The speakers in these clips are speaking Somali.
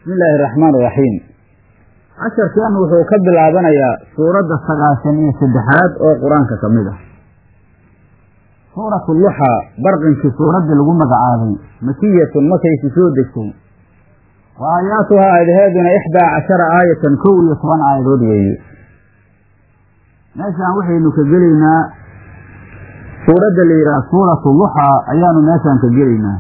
bismi illaahi araxmaan iraxiim casharkan wuxuu ka bilaabanayaa suuradda sagaashan iyo saddexaad oo qur-aanka ka mid ah suuratu luxa barqinkii suuraddii lagu magacaabay makiyatun makaysi soo degtay wa aayaatuhaa aadaheeduna ixdaa cashara aayatan kow iyo toban aayadood weeye meeshaan waxaynu ka gelaynaa suuradda la yidhaha suuratu luxa ayaanu meeshaan ka gelaynaa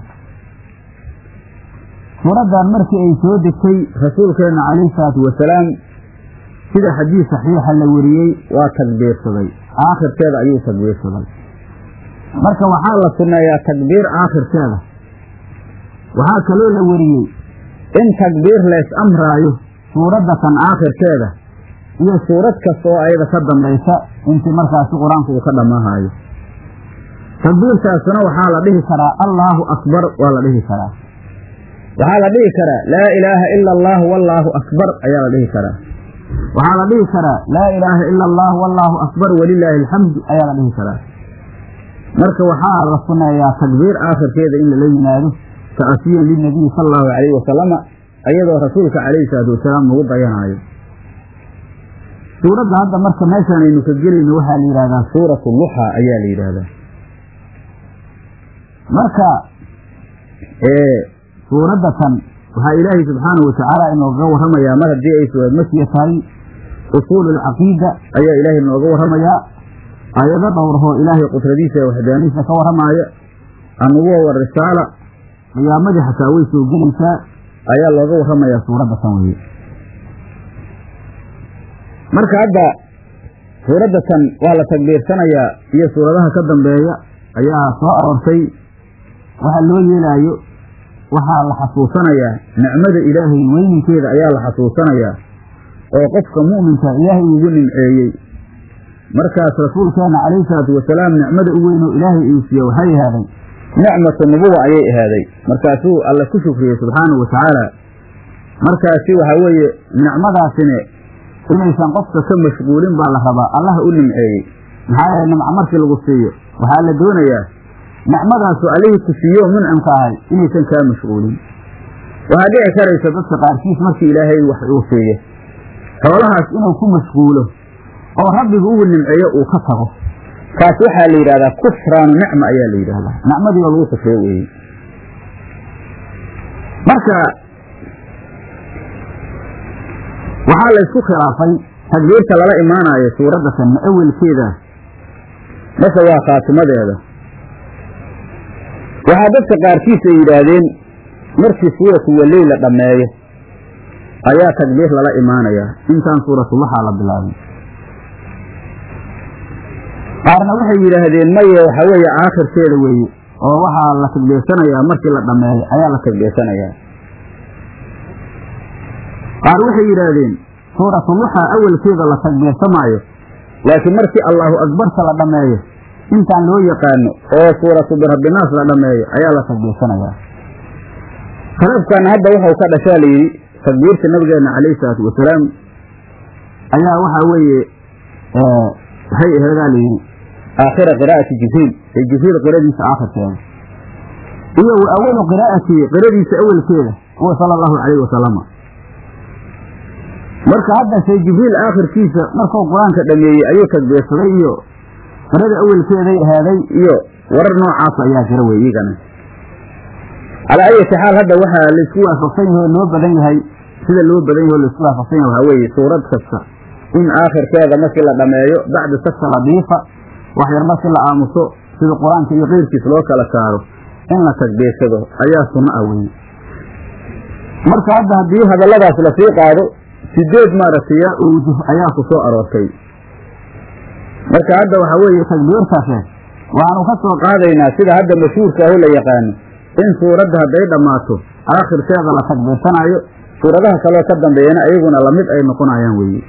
suuraddan markii ay soo degtay rasuulkeenna calayhi salaatu wasalaam sida xadiis saxiixa la wariyey waa takbiirsaday aakhirkeeda ayuu takbiirsaday marka waxaa la sunneeyaa takbiir aakhirkeeda waxaa kaloo la wariyey in takbiir lees amraayo suuradda kan aakhirkeeda iyo suurad kasta oo ayada ka dambaysa intii markaasi qur-aanku uu ka dhammaahaayo takbiirtaasuna waxaa la dhihi karaa allaahu akbar waa la dhihi karaa waxaa la dhihi karaa laa ilaaha ila allah wallaahu akbar ayaa la dhihi karaa waxaa la dhihi karaa laa ilaaha ila allah wallaahu akbar walilaahi alxamdu ayaa la dhihi karaa marka waxaa la sunneeyaa takbiir aakhirkeeda in lala yimaado ta'asiyan linabiyi sala allahu calayhi wasalama ayadoo rasuulka calayhi salaatu wasalaam lagu dayanaayo suuradda hadda marka meeshaan aynu ka gelayno waxaa la yidhahdaa suuratu luxa ayaa la yidhaahdaa marka suuradda tan waxaa ilaahay subxaanahu watacaala inooga warramayaa mar haddii ay suurad makiya tahay usuulu alcaqiida ayaa ilaahay inooga warramayaa aayado dhowrahoo ilaahay qudradiisa ee waxdaaniisa ka warramaaya annubuwa wa risaala qiyaamadii xataa way soo gelaysaa ayaa looga warramayaa suuradda tan weye marka hadda suuradda tan waa la takbiirsanayaa iyo suuradaha ka dambeeya ayaa soo aroortay waxa loo yeelaayo waxaa la xasuusanayaa nicmada ilaahay weyninkeeda ayaa la xasuusanayaa oo qofka mu'minka ilaahay ugu nimceeyey markaas rasuulkeenna calayhi salaatu wasalaam nicmada u weyn oo ilaahay uu siiye waxay ahaaday nicmatu nubuwa ayay ahaaday markaasuu alle ku shukriyey subxaanahu watacaala markaasi waxaa weeye nicmadaasine inaysan qofka ka mashquulin baa la rabaa allaha u nimceeyey maxaa yeele nimco markii lagu siiyo waxaa la doonayaa nicmadaasu allihii ku siiyo muncimka ahay inaysan kaa mashquulin waxaa dhici karaysa dadka qaarkiis markii ilaahay wax uu siiyo xoolahaas inuu ku mashquulo oo rabbigu ugu nimceeyo uu ka tago kaas waxaa la yidhahdaa kufraanu nicma ayaa la yidhaahdaa nicmadii oo lagu kufriyo weeye marka waxaa la ysku khilaafay takbiirta lala imaanayo suuradda tan ma awelkeeda mase waa khaatimadeeda waxaa dadka qaarkiis ay yidhaahdeen markii suuratu waley la dhammeeyo ayaa takbiir lala imaanayaa intaan suuratuluxaa la bilaabin qaarna waxay yidhaahdeen maye waxa weeye aakhirkeeda weeye oo waxaa la takbiirsanayaa markii la dhammeeyo ayaa la takbiirsanayaa qaar waxay yidhaahdeen suuratuluxa awelkeeda la takbiirsamaayo laakiin markii allaahu akbarta la dhammeeyo intaan loo yaqaano oo suuratu birabbinaas la dhammeeyo ayaa la takbiirsanayaa khilaafkan hadda wuxuu ka dhashaa layidhi takbiirta nabigeenna calayhi salaatu wasalaam ayaa waxaa weeye waxay aheedaa layidhi aakhira qiraa'ati jibriil ee jibriil qiradiisa aakhirkeeda iyo wa awalu qiraa'atii qiradiisa awelkeeda huwa sala allahu calayhi wasalama marka hadda shay jibriil aakhirkiisa markuu qur-aanka dhameeyey ayuu takbiirsaday iyo qirada awelkeeday ahaaday iyo warar noocaas ayaa jira wey iigana calaa ayati xaal hadda waxaa laysku waafaqsan yahay oo loo badan yahay sida loo badan yahay o laisku waafaqsan yahay waxaa weeye suurad kasta in aakhirkeeda markii la dhameeyo bacda sakta ladiifa wax yar markii la aamuso sida qur-aanka iyo keyrkiis loo kala saaro in la takbiirsado ayaa sunno ah weye marka hadda haddii hadalladaas lasii qaado sideed maaragtay owjuh ayaa ku soo aroortay marka hadda waxaa weeye takbiirtaase waxaanu ka soo qaadaynaa sida hadda mashhuurka aho la yaqaano in suuradda hadday dhammaato aakhirkeeda la takbiirsanaayo suuradaha kaloo ka dambeeyana iyaguna lamid ay noqonayaan weeye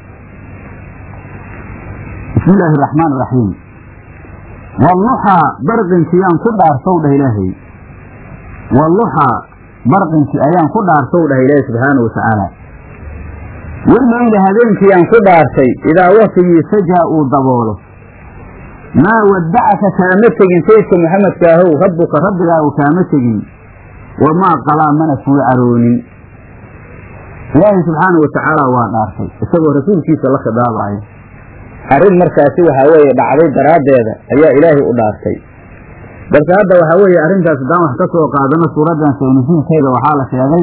bismi illaahi araxmaan iraxiim walluxaa barqinkii yaan ku dhaarsow dhah ilaahay walluxaa barqinkii ayaan ku dhaarsow dhah ilaahay subxaanahu watacaala wallayla habeenkii aan ku dhaartay idaa waktigii sajaa uu daboolo maa waddacaka kaama tegin sayidka maxamedka ahow rabbuka rabbigaagu kaama tegin wamaa qalaa mana kuu caroonin ilaahay subxaanau watacaala waa dhaartay isagoo rasuulkiisa la khidaabayo arrin markaasi waxaa weeye dhacday daraaddeeda ayaa ilaahay u dhaartay balse hadda waxaa weeye arrintaas haddaan wax ka soo qaadano suuraddan sawnusuulkeeda waxaa la sheegay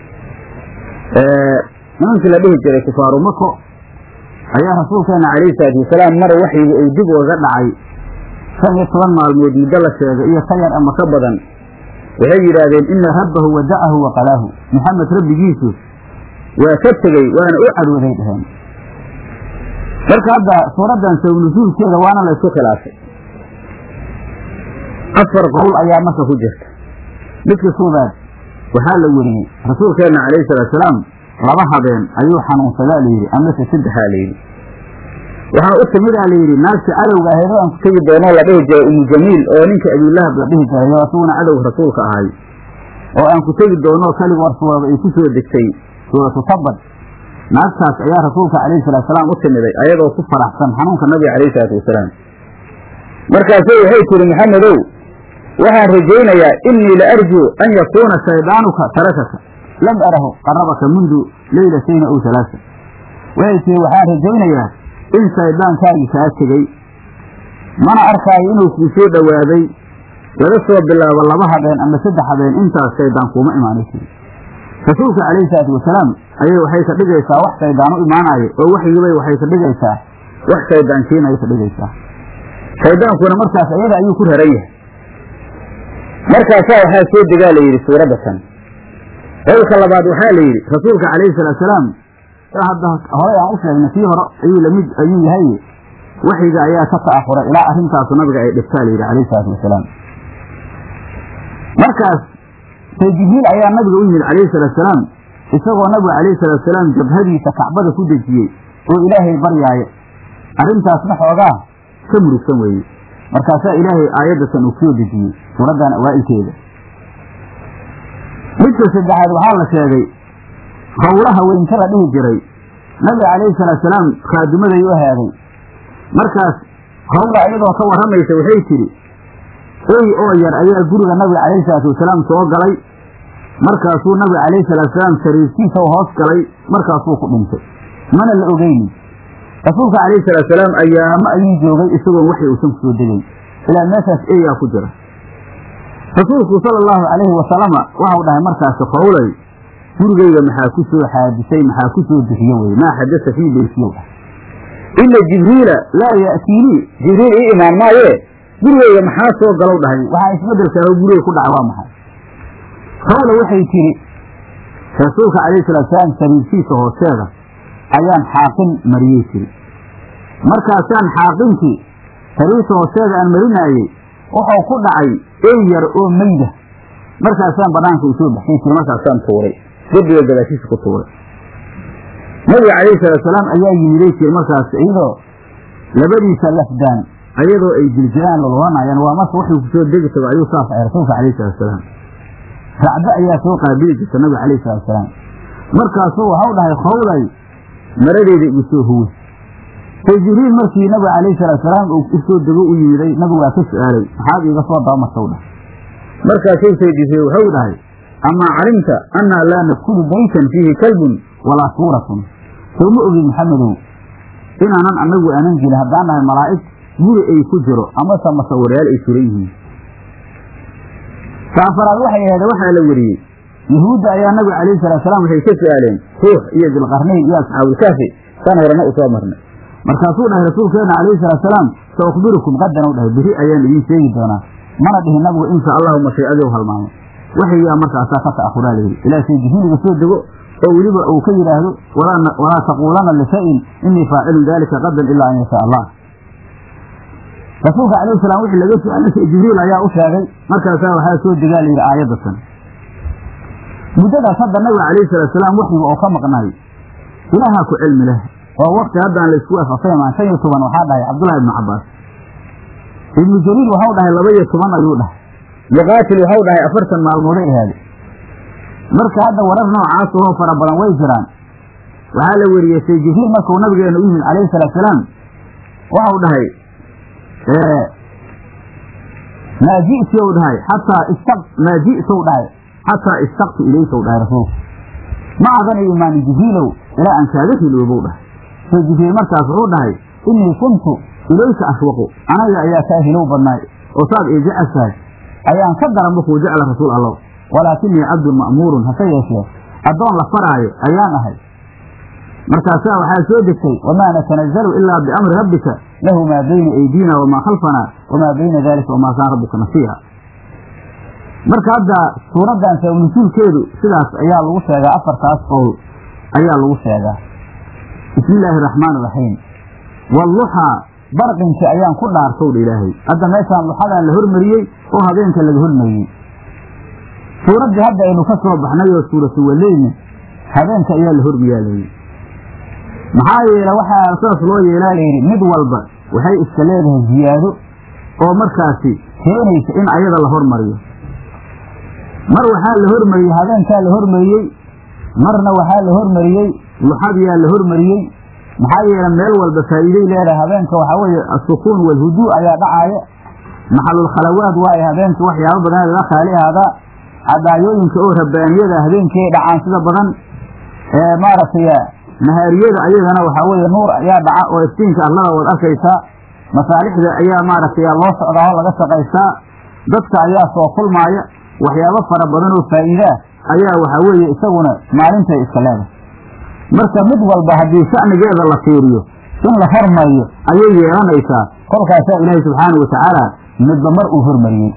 nimankii la dhihi jiray kufaaru mako ayaa rasuulkeena calayhi salaatu wasalaam mar waxyiga uu dib ooga dhacay shan iyo toban maalmood muddo la sheegay iyo ka yar ama ka badan waxay yidhaahdeen ina rabbahu wadacahu wa qalaahu maxamed rabbigiisu waa ka tegey waana u cadhooday dheheen marka hadda suuraddan sawnusuulkeeda waana la isku khilaafay afar qowl ayaa marka ku jirta midka koobaad waxaa la weriyey rasuulkeenna calayhi salaatusalaam laba habeen ayuu xanuunsadaa layidhi amase saddexaa layidhi waxaa u timidaa layidhi naagta cadowga ahayd oo aan ku tegi doonoo la dhihi jiray umu jamiil oo ninka abiilahab la dhihi jiray oo asuguna cadowga rasuulka ahay oo aan ku tegi doonoo kelig warsuwaba ay ku soo degtay suuratu tabad naagtaas ayaa rasuulka calayhi salaatusalaam u timiday ayadoo ku faraxsan xanuunka nabiga calayhi salaatu wasalaam markaasay waxay tiri maxamedow waxaan rajaynayaa innii la arjuu an yakuuna shaydaanuka tarakaka lam arahu qarabaka mundu leylatayna ow halaasa waxay tiri waxaan rajaynayaa in shayddaankaagii kaa tegey mana arkaayo inuu kuu soo dhowaaday laga soo bilaabo laba habeen ama saddex habeen intaas shayddaan kuuma imaanay tiri rasuulka calayhi salaatu wasalaam ayay waxay ka dhigaysaa wax shayddaan u imaanayo oo waxyibay waxay ka dhigaysaa wax shayddaan keenaya ka dhigaysaa shayddaankuna markaas iyada ayuu ku raran yahay markaasaa waxaa soo degaa la yidhi suuradda tan qowlka labaad waxaa la yidhi rasuulka calayhi salaatusalaam hadda horey aan u sheegnay kii hore ayuu lamid ayuu yahay waxyiga ayaa ka ta'afuray ilaa arrintaasu nabiga ay dhibtaa la yidhi calayhi salaatu wasalaam markaas say jibriil ayaa nabiga u yimid calayhi salaatusalaam isagoo nabiga calayhi salaatusalaam jabhadiisa kacbada ku dejiyey oo ilaahay baryaayo arrintaasna xoogaa ka murugsan weeye markaasaa ilaahay aayaddatan uu soo dejiyey suuraddan awaa'ilkeeda midka saddexaad waxaa la sheegay howlaha weynka la dhihi jiray nabiga calayhi salaatusalaam khaadimaday u ahaaday markaas hawla iyadoo ka warramaysa waxay tidhi ey oo yar ayaa guriga nabiga calayhi salaatu wasalaam soo galay markaasuu nabiga calayhi salaatusalaam sariirtiisa u hoos galay markaasuu ku dhintay mana la ogeynin rasuulka calayhi salaatusalaam ayaamo ayuu joogay isagoon waxi uusan ku soo degayn ilaa meeshaas eeyaa ku jira rasuulku sala allahu calayhi wasalama waxau dhahay markaasi qowlay gurigayga maxaa ku soo xaadisay maxaa ku soo bixiye weye maa xadasa fii beytiyow ah ina jibriila laa ya'tiinii jibriil ii imaan maaye gurigayga maxaa soo galow dhahay waxaa isbeddelkaaho guriga ku dhaca waa maxay qowla waxay tidhi rasuulka calayhi salaatusalaam sariirtiisa hoosteeda ayaan xaaqin mariyey tiri markaasaan xaaqintii sariirta hoosteeda aan marinaayey wuxuu ku dhacay ey yar oo meyda markaasaan banaanka u soo baxsay tiri markaasaan tuuray derbiga gadaashiisa ku tuuray nabiga calayhi salaatusalaam ayaa yimiday tiri markaas iyadoo labadiisa lafdaan ayadoo ay jiljiraan lolwanayaan waa marka wuxuu ku soo degi tago ayuu saas ahay rasuulka calayhi salaatusalaam racdo ayaa soo qaabili jirta nabiga calayhi salaatusalaam markaasuu waxau dhahay qowlay maradeeda igu soo huwe say jibriil markii nabiga calayhi salaatusalaam uu u soo dego u yimiday nabigu waa ka su-aalay maxaad iiga soo dabamartaw dhah markaasuu say jibriil waxau dhahay amaa calimta annaa laa nadkulu baytan fiihi kalbun walaa suuratun soo ma ogin maxamedow inaanan annagu aanan jirin haddaan nahay malaa'ig guri ay ku jiro amase masawirayaal ay suran yihiin saafaraad waxay ahayd waxaa la weriyey yahuudda ayaa nabiga calayhi salaatusalaam waxay ka su-aaleen ruux iyo dilqarnayn iyo asxaabulkaafi saan horena u soo marnay markaasuu dhahay rasuulkeena calayhi salaatusalaam sa ukhbirukum qadan u dhahay beri ayaan idiin sheegi doonaa mana dhihin nabigu insha allahu mashiicadii u halmaamay waxyigaa markaasaa ka ta'ahuraa layidhi ilaa shay jibriiliga soo dego oo weliba uu ka yidhaahdo walaa taquulanna lishayin inii faacilun daalika qadan ilaa an yashaa allah rasuulka calayhi salaam wixii laga su-aalay jibriil ayaa u sheegay markaasaa waxaa soo degaa layidhi aayadatan muddadaas hadda nabiga calayhi salaatusalaam waxyiga oo ka maqnaay ilaahaa ku cilmi leh oo wakti haddaan laysku afafaymaan shan iyo toban waxaa dhahay cabdullahi ibnu cabbaas ibnu jariil waxau dhahay laba iyo toban ayuu dhahay muqaatil waxau dhahay afartan maalmooday ahaaday marka hadda warar noocaas oo fara badan way jiraan waxaa la weriyey say jibriil markuu nabigeena u yimid calayhi salaatusalaam waxau dhahay maa ji'tu dhahay xataa ista maa ji'tu dhahay xataa istaqtu ilayka dhahay rasuulku ma adan ay imaanin jibriilow ilaa aan kaaga hiloobow dhahay soo jibriil markaas wuxuu dhahay innii kuntu ilayka ashwaqu anaga ayaa kaa hilow badnaay oo saad ii jeceshahay ayaan ka daranba kuu jecla rasuul allow walaakinii cabdun ma'muurun hase yeeshee addoon la faraayo ayaan ahay markaasaa waxaa soo degtay wamaa natanazalu ilaa biamri rabbika lahu maa bayna aydiina wamaa khalfanaa wamaa bayna dalika wamaa kaana rabbuka nasiiha marka hadda suuraddan sababnusuulkeedu sidaas ayaa lagu sheegaa afartaas qowl ayaa lagu sheegaa bismi illaahi araxmaan iraxiim walluxaa barqinki ayaan ku dhaartowdha ilaahay hadda meeshaan luxadaa la hormariyey oo habeenka laga hormariyey suuraddii hadda aynu ka soo baxnay oo suuratu waleyni habeenka ayaa la hormiyaa layidhi maxaa yeele waxaa saas loo yeelaa layidhi mid walba waxay iska leedahay ziyaado oo markaasi keenaysa in ayada la hormariyo mar waxaa la hormariyey habeenkaa la hormariyey marna waxaa la hormariyey luxadiyaa la hormariyey maxaa yeele meel walba faa'iiday leedahay habeenka waxaa weeye asukuun walhuduu ayaa dhacaaya maxalulkhalawaad waaye habeenka waxyaabo badan laga khaali ahaadaa cadaayooyinka oo rabbaaniyada habeenkii dhacaan sida badan ee maaragtay nahaariyada ayagana waxaa weeye nuur ayaa dhaca oo iftiinka allada waad arkaysaa masaalixda ayaa maaragtay loo socdaa oo laga shaqaystaa dadka ayaa soo kulmaaya waxyaabo fara badan oo faa'iidaa ayaa waxaa weeye isaguna maalintay iska leedahay marka mid walba haddii sha'nigeeda la fiiriyo in la hormariyo ayay yeelanaysaa kolkaasaa ilaahay subxaana wa tacaala midba mar uu hormariyey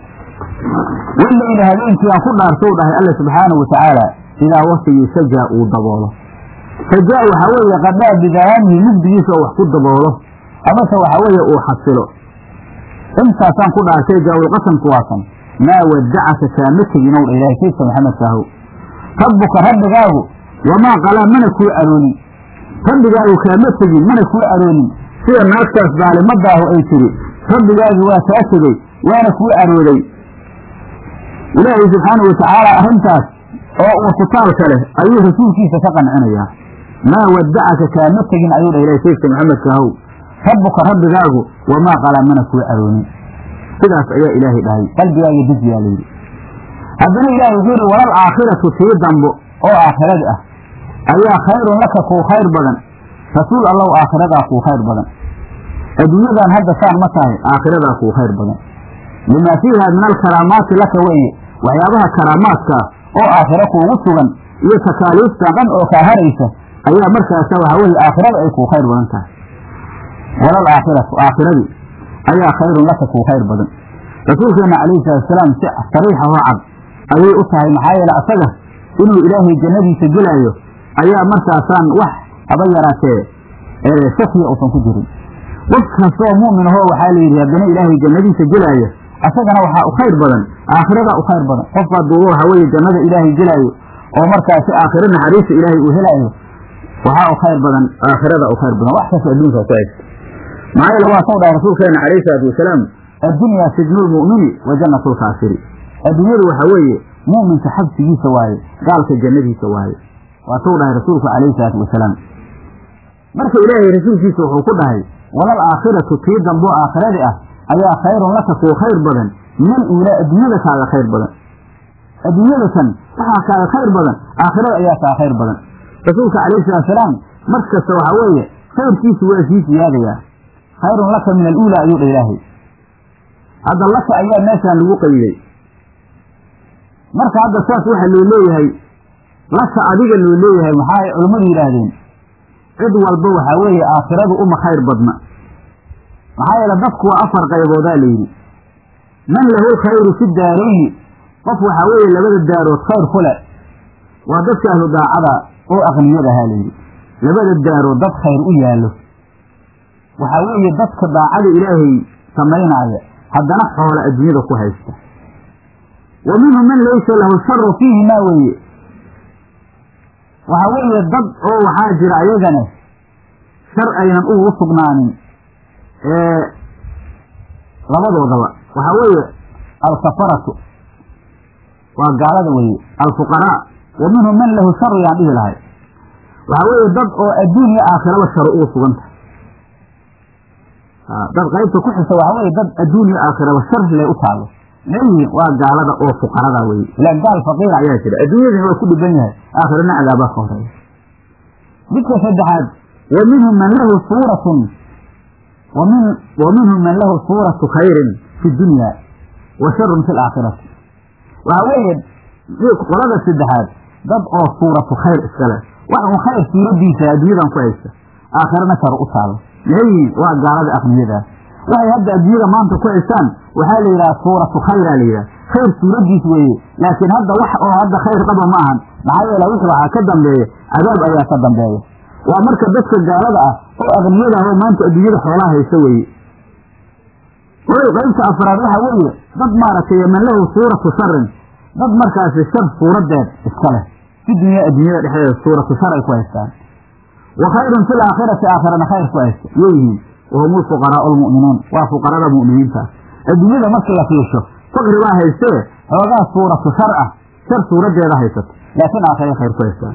wallayla habeenkii aan ku dhaartow dhahay alle subxaana wa tacaala idaa waktigii sajaa uu daboolo sajaa waxaa weeye qadhaa bidawaamihi mugdigiisa oo wax ku daboolo amase waxaa weeye uu xasilo intaasaan ku dhaartay jaawilqasamku waasan maa wadacaka kaama teginow dha ilahay kaydka maxamedkaahow rabbuka rabbigaagu wamaa qalaa mana kuu aroonin rabbigaagu kaama tegin mana kuu aroonin sida naagtaas daalimadaahu ay tidhi rabbigaagi waa kaa tegey waana kuu arooday ilaahay subxaana wa tacaala arrintaas oo uu kutaalka leh ayuu rasuulkiisa ka qancinayaa maa wadacaka kaama tegin ayuu dha ilahay kaydka maxamedkaahow rabbuka rabbigaagu wamaa qalaa mana kuu aroonin sidaas ayaa ilaahay dhahay qalbigaaga dejiyaa layidhi haddana ilaahay wuxuu yihi walal aakhiratu tii dambo oo aakhiradi ah ayaa khayrun laka kuu khayr badan rasuul allow aakhiradaa kuu khayr badan adduunyadan hadda saan ma tahay aakhiradaa kuu khayr badan limaa fiiha min alkaraamaati laka weeye waxyaabaha karaamaadkaa oo aakhiro kuugu sugan iyo takaaliifta dhan oo kaa haraysa ayaa markaasa waxaa weeye aakhirada ay kuu khayr badan tahay walal aakhiratu aakhiradii ayaa khayrun laka kuu khayr badan rasuulkeenna calayhi salaatusalaam si sariixa oo cad ayay u tahay maxaa yeele asaga inuu ilaahay jannadiisa gelaayo ayaa markaasaan wax haba yaraatee shakiya uusan ku jirin qof kastoo mu'min ahoo waxaa la yidhi haddana ilaahay jannadiisa gelaayo asagana waxaa u khayr badan aakhiradaa u khayr badan qof hadduu waxaa weeye jannada ilaahay gelaayo oo markaasi aakhiro naxariista ilaahay uu helaayo waxaa u khayr badan aakhirada u khayr badan wax kasta adduunka ku haysta maxaa yeele waa soo dhahay rasuulkeena calayhi salaatu wasalaam addunyaa sijnu lmu'mini wa jannatu lkaafiri adduunyadu waxaa weeye mu'minka xabsigiisa waaye gaalka jannadiisa waaye waa suu dhahay rasuulku calayhi salaatu wasalaam marka ilaahay rasuulkiisa wuxuu ku dhahay walal aakhiratu tii damboo aakhiradi ah ayaa khayrun laka kuu khayr badan min uulaa adduunyada kaaga khayr badan adduunyadatan waxaa kaaga khayr badan aakhirada ayaa kaa khayr badan rasuulka calayhi salaatusalaam mar kasta waxaa weeye khayrkiisu waa sii siyaadayaa khayrun laka min aluulaa ayuu dha ilaahay hadda laka ayaa meeshaan lagu qayday marka hadda saas waxa loo leeyahay laka adiga loo leeyahay maxaa ay culammadu yidhaahdeen cid walba waxaa weeye aakhiradu uma khayr badna maxaa yeele dadku waa afar qayboodaa layidhi man lahu lkhayru fi daarayni qof waxaa weeye labada daarood khayr ku leh waa dadka ahlu daacada oo aqniyadahaa layidhi labada daarood dad khayr u yaallo waxaa weeye dadka daacada ilaahay samaynaaya haddana xoola adduunyada ku haysta wa minhum man laysa lahu sharu fiihi maa weeye waxaa weeye dad oo waxaa jira ayagana shar aynan ugu sugnaanin ee labadoodaba waxaa weeye alkafaratu waa gaalada weeye alfuqaraa wa minhum man lahu sharu yaan dhihi lahay waxaa weeye dad oo adduun iyo aakhiraba sharo ugu sugan tahay dad qaybta ku xisa waxaa weeye dad adduun iyo aakhiraba shar le u taalo leeyihiin waa gaalada oo fuqarada weye ilaan gaal faqiira ayaa jira adduunyadana waa ku dhiban yahay aakhirana cadaabaa ka horeeya midka saddexaad wa minhum man lahu suuratun wamin wa minhum man lahu suuratu khayrin fi dunya wa sharun fi laakhirati waxaa weeye qolada saddexaad dad oo suuratu khayr iska leh wax un khayr suuradiisa adduunyadan ku haysta aakhirana shar u taalo leeyihiin waa gaalada aqniyadaas waxay hadda adduunyada maanta ku haystaan waxaa la yidhaha suuratu khayraa la yidhaha khayr suuradiis weeye laakiin hadda wax oo hadda khayr qaba ma ahan maxaa yeele wix waxaa ka dambeeya cadaab ayaa ka dambeeya waa marka dadka gaalada ah oo aqniyada ah oo maanta adduunyada xoolaha haysta weeye way qaybta afraad waxa weeye dad maaragtay man lahu suuratu sharin dad markaasi shar suuradeed iska leh fi dunya adduunyada dhexdeeda suuratu shar ay ku haystaan wa khayrun fi laakhirati aakhirana khayr ku haysta yeyihiin wahum lfuqaraau lmu'minuun waa fuqarada mu'miniinta adduunyada markii la fiirsho faqri baa haystee xoogaa suuratu shar ah shar suuradeeda haysato laakiin aakhira khayr ku haystaan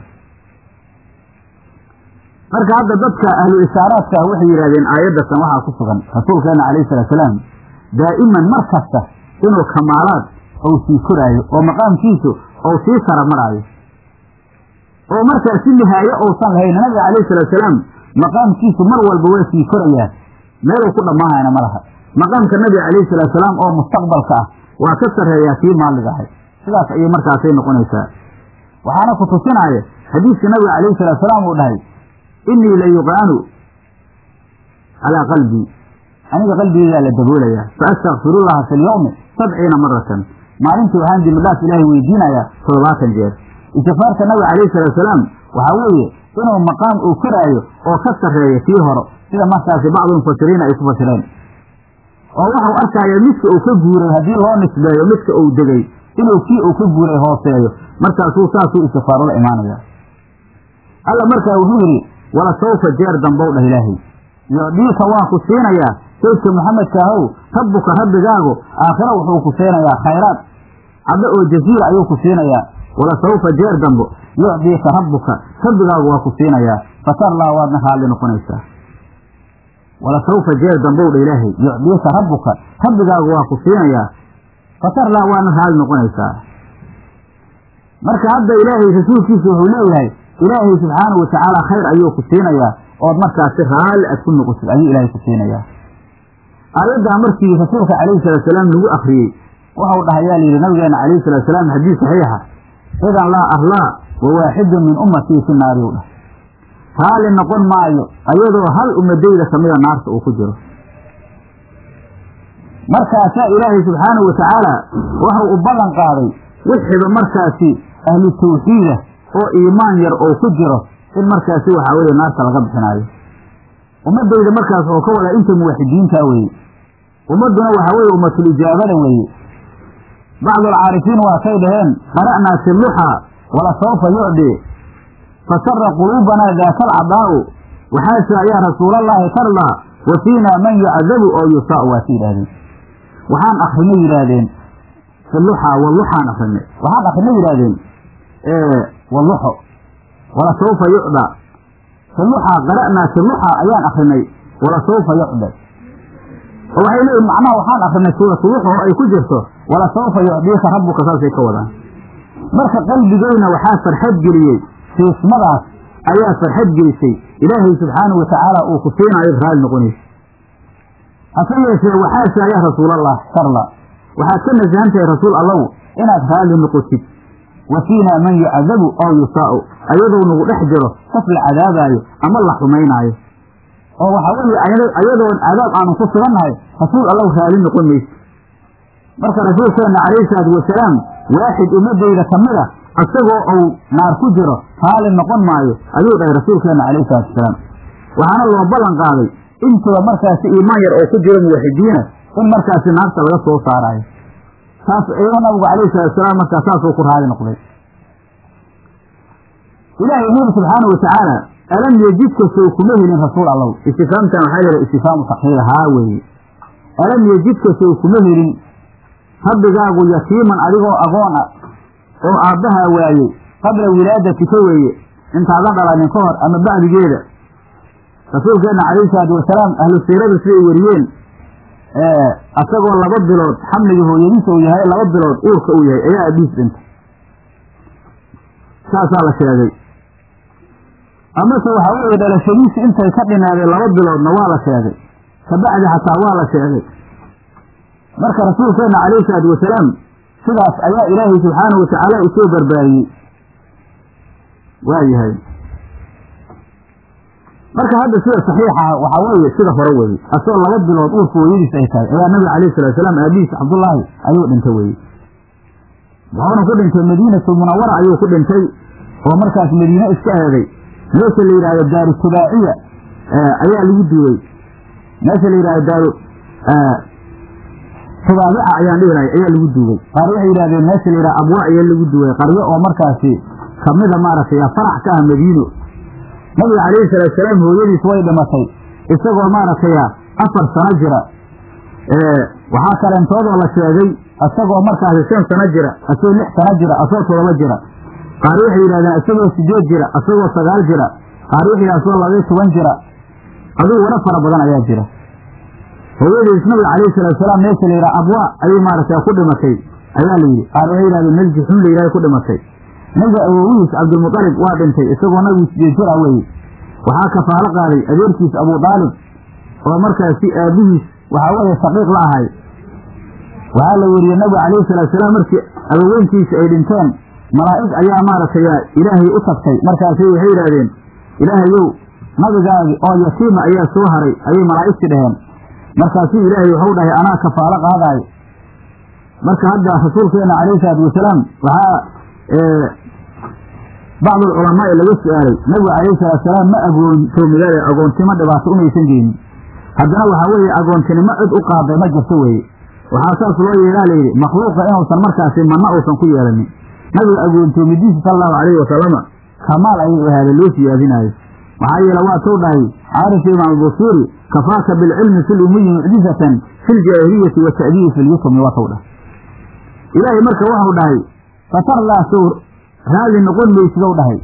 marka hadda dadka ahlu ishaaraadka ah waxay yidhahdeen aayaddatan waxaa ku sugan rasuulkeena calayhi salaatsalaam daa'iman mar kasta inuu kamaalaad ou sii koraayo oo maqaamkiisu ou sii sara maraayo oo markaa si nihaaye ousan lahayn nabiga calayhi salaatsalaam maqaamkiisu mar walba waa sii korayaa meeluu ku dhammaanayna ma laha maqaamka nabiga calayhi salaatsalaam oo mustaqbalka ah waa ka sarreeyaa kii maallig ahay sidaas ayay markaasay noqonaysaa waxaana ku tusinaayo xadiiska nabiga calayhi salaatsalaam uu dhahay innii la yuqaanu calaa qalbii aniga qalbigeygaa la daboolayaa fa astakfirullaha fi lyawmi sabciina maratan maalintii waxaan dembidhaaf ilaahay weydiinayaa toddobaatan jeer istifaarka nabiga calayhi salaatsalaam waxaa weeye inuu maqaam uu koraayo oo ka sarreeya kii horo sida markaasi bacdu mufasiriina ay ku fasireen oo waxau arkaya midka uu ka guuray haddii loo nisbeeyo midka uu degay inuu kii uu ka guuray hooseeyo markaasuu saasuu istifaaro la imaanaya alla markaa wuxuu yidhi wala sawfa jeer dambow dhah ilaahay yocdiika waan ku siinayaa saydka maxamedka ahow rabbuka rabbigaagu aakhiro wuxuu ku siinayaa khayraad caddo oo jasiira ayuu ku siinayaa wala sawfa jeer dambo yucdiika rabbuka rabbigaagu waa ku siinayaa fatarlaa waadna raalli noqonaysaa wala sawfa jeer dambow dha ilaahay yucdiika rabbuka rabbigaagu waa ku siinayaa fatarlaa waadna raalli noqonaysaa marka hadda ilaahay rasuulkiisa wuxuu leeyahay ilaahay subxaanahu watacaala khayr ayuu ku siinayaa ood markaasi raalli aad ku noqotid ayuu ilaahay ku siinayaa aayaddaa markii rasuulka calayhi salaatsalaam lagu akriyey waxau dhahayaa layidhi nabigeena calayhi salaatsalaam xadiis saxiixa idan laa arlaa wa waaxidun min ummatii fi naari u dhah raalli noqon maayo ayadoo hal ummadayda kamida naarta uu ku jiro markaasaa ilaahay subxaanahu watacaala waxau u ballan qaaday wixiba markaasi ahlu tawxiida oo iimaan yar oo ku jiro in markaasi waxaa weeye naarta laga bixinaayo ummadayda markaas oo ka wadaa inta muwaxidiintaa weeye ummadduna waxaa weeye ummatul ijaabada weeye bacdu alcaarifiin waatay dhaheen qara'naa fi luxaa wala sawfa yucdi fasara quluubanaa daaka alcadaa'u waxaase ayaa rasuulallaahi tardaa wa fiinaa man yucadabu oo yusaa'u waasi yidhahdeen waxaan akrinay yidhaahdeen fi luxaa waluxaan akrinay waxaan akrinay yidhahdeen waluxo wala sawfa yucda fi luxaa qara'naa fi luxaa ayaan akrinay wala sawfa yucda oo waxay leeyihin macnaha waxaan akrinay suuratu luxo oo ay ku jirto wala sawfa yucdiika rabbuka saasay ka wadaan marka qalbigeyna waxaa farxad geliyey siismadaas ayaa farxad gelisay ilaahay subxaanahu watacaala uu ku siinaayo raalli noqonaysa hase yeeshee waxaase ayaa rasuulallah sharla waxaad ka nasahan tahay rasuul allow inaad raalli noqotid wa fiinaa man yucadabu oo yusaa'u ayadoo nagu dhex jiro qof la cadaabaayo ama la xumaynaayo oo waxaa weeye ayadoon cadaab aanu ku sugannahay rasuul allow raalli noqon mayso marka rasuulkeenna calayhi salaatu wasalaam waaxid ummadayda ka mid a isagoo uu naar ku jiro raalli noqon maayo ayuu dhahay rasuulkeenna calayhi salaatu wasalaam waxaana loo ballan qaaday intuba markaasi iimaan yar oo ku jiro muwaxidiina in markaasi naarta laga soo saaraayo taas iyadoo nabigu calayhi salatu wasalaam markaa saasuu ku raali noqday ilaahay wuxu yidhi subxaana watacaala alam yejidka sow kuma helin rasuul allow istifaamtan waxaa la yidhaha istifaamu takhiir haa weeye alam yejidka sow kuma helin rabbigaagu yatiiman adigoo agoon ah oo aabbahaa waayey qabla wilaadatika weeye intaadan dhalanin ka hor ama bacdigeeda rasuulkeenna calayhi salaatu wasalaam ahlu siiradu siday weriyeen asagoo laba bilood xamliga hooyadiisa uu yahay laba bilood uurka uu yahay ayaa abiis dhintay saasaa la sheegay amase waxaa weeye dhalashadiisi intay ka dhinaadeen laba biloodna waa la sheegay kabacdi xataa waa la sheegay marka rasuulkeenna calayhi salaatu wasalaam sidaas ayaa ilaahay subxaanahu watacaala u soo barbaariyey waa yahay marka hadda sida saxiixa waxaa weeye sida hore weye asagoo laba bilood uurka hooyadiis ay tahay ayaa nabiga calayhi salatu wasalaam aabihiis cabdullaahi ayuu dhintay weye wuxuuna ku dhintay madiinatu munawara ayuu ku dhintay oo markaas madiine iska aaday meesha la yidhahdo daaru tubaaciya ayaa lagu duwey meesha la yidhahdo daaru tubaabica ayaan dhihilahay ayaa lagu duugay qaar waxay yidhahdeen meesha la yidhahdo abwaa ayaa lagu duway qaryo oo markaasi kamida maaragtay farax ka ah madiino nabiga calayhi salaatu salaam hooyadiis way dhimatay isagoo maaragtay afar sano jira waxaa kaleentoodoo la sheegay isagoo markaasi shan sano jira asagoo lix sano jira asagoo todoba jira qaar waxay yidhahdeen isagoo sideed jira asagoo sagaal jira qaar waxay yidhahdeen asagoo labaiyo toban jira adigu wara fara badan ayaa jira hooyadiis nabiga calayhi salaatu salaam meesha la yidhaha abwaa ayay maaragtay ku dhimatay ayaa la yidhi qaar waxay yidhahdeen meel juxuun la yidhaha ku dhimatay nabiga awowihiis cabdilmutalib waa dhintay isagoo nabigu sideed jir ah weye waxaa kafaalo qaaday adeerkiis abu daalib oo markaasi aabihiis waxaa weeye saqiiq la ahay waxaa la weriyey nabigu calayhi salaatu salaam markii abaweynkiisa ay dhinteen malaa'ig ayaa maaragtay ilaahay u tagtay markaasay waxay yidhaahdeen ilaahayow nabigaagi oo yatiima ayaa soo haray ayay malaa'igti dhaheen markaasuu ilaahay waxau dhahay anaa kafaalo qaadaayo marka hadda rasuulkeena calayhi salaatu wasalaam waxaa bacdu alculamaai laga su-aalay nabigu calayhi salaatu salaam ma agoontoomidae agoontimo dhibaato umaysan geynin haddana waxaa weeye agoontinimo cid u qaaday ma jirto weeye waxaa saas loo yeelaa layidhi makhluuqa inuusan markaasi manna uusan ku yeelanin nabiga agoontoomidiisa sala allahu calayhi wasalama kamaal ayay u ahaada loo siyaadinaayo maxaa yeele waa tou dhahay caarif imaam busuuri kafaaka bilcilmi fi lumuyi mucjizatan fi ljaahiliyati wa ta'diibi fi lyutumi waa tou dhahay ilaahay marka waxau dhahay fatarlaa sow raali noqon maysidow dhahay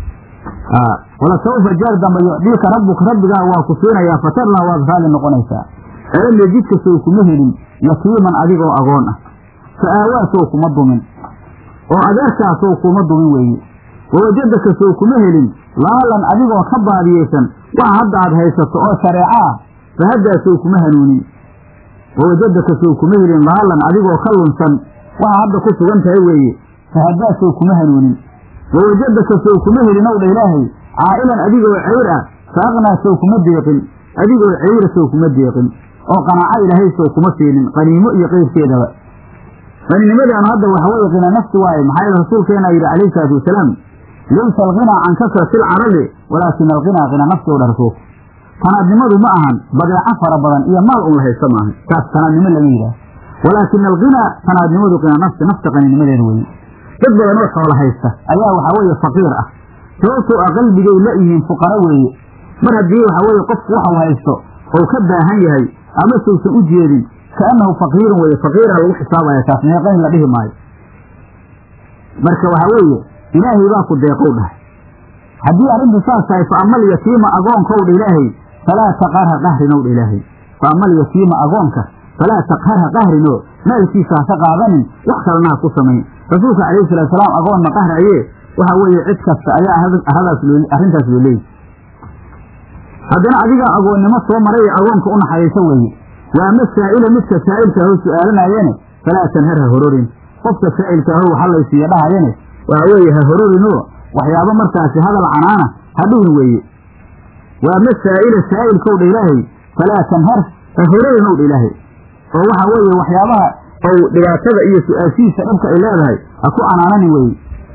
wala sawfa jeer dambe yucdiika rabbuka rabbigaa waa ku siinayaa fatarlaa waad raali noqonaysaa alam yajidka sow kuma helin yatiiman adigoo agoon ah fa aawaa sow kuma dumin oo adeerkaa sow kuma dumin weeye wawajadaka sow kuma helin laalan adigoo ka baadiyeysan waxa hadda aad haysato oo shareeco ah fa haddaa sow kuma hanuunin wawajadaka sow kuma helin laalan adigoo ka lunsan waxa hadda ku sugan tahay weeye fa haddaa sow kuma hanuunin wawajadaka sow kuma helin ow dha ilaahay caa'ilan adigoo ceyr ah fa aqnaa sow kuma deeqin adigoo ceyra sow kuma deeqin oo qanaaco ilaahay sow kuma siinin qaniimo iyo qeyrkeedaba qaninimadaanu hadda waxa weye qina nafsi waaye maxaa yeele rasuulkeena yidhi calayhi salaatu wasalaam laysa alghinaa can kasrati alcarabi walaakina alghinaa qina nafsi ow dha rasuulku tanaadnimadu ma ahan badeeco fara badan iyo maal un la haysto maaha taas tanaadnimo lama yidhaah walaakina alghinaa tanaadnimadu qina nafsi nafta qaninimadeeda weeye dad badan oo xoola haysta ayaa waxaa weeye faqiir ah sababtoo ah qalbigay la yihiin fuqaro weeye mar haddii waxaa weeye qofku waxau haysto ou ka baahan yahay ama saysan u jeedin kaannahu faqiirun weye faqiiraa lagu xisaabaya taas meeqayn la dhihi maayo marka waxaa weeye ilaahay baa ku deeqow dhahay haddii arrintu saas tahay fa amal yatiima agoonkow dha ilaahay falaa taqarha qahrinow dha ilaahay fa amal yatiima agoonka falaa taqharha qahrinoo maalkiisa haka qaadanin wax kalena ha ku samayn rasuulka calayhi salatu salaam agoonna qahraye waxaa weeye cid kasta ayaa aradaas loo arrintaas loo leeyay haddana adigaa agoonnimo soo maray agoonka u naxariiso weeye waa ama saa'ila midka saa'ilka aho su-aalanayene falaa tanhar ha hororin qofka saa'ilka aho waxa laysiiya dhahayene waxaa weeye ha hororinoo waxyaabo markaasi hadal canaana ha dhihin weeye waa ama saa'ila saa'ilkow dha ilaahay falaa tanhar ha hororin ow dha ilaahay oo waxaa weeye waxyaabaha ou dhibaatada iyo su-aashihiisa dhibka ay leedahay ha ku canaananin weye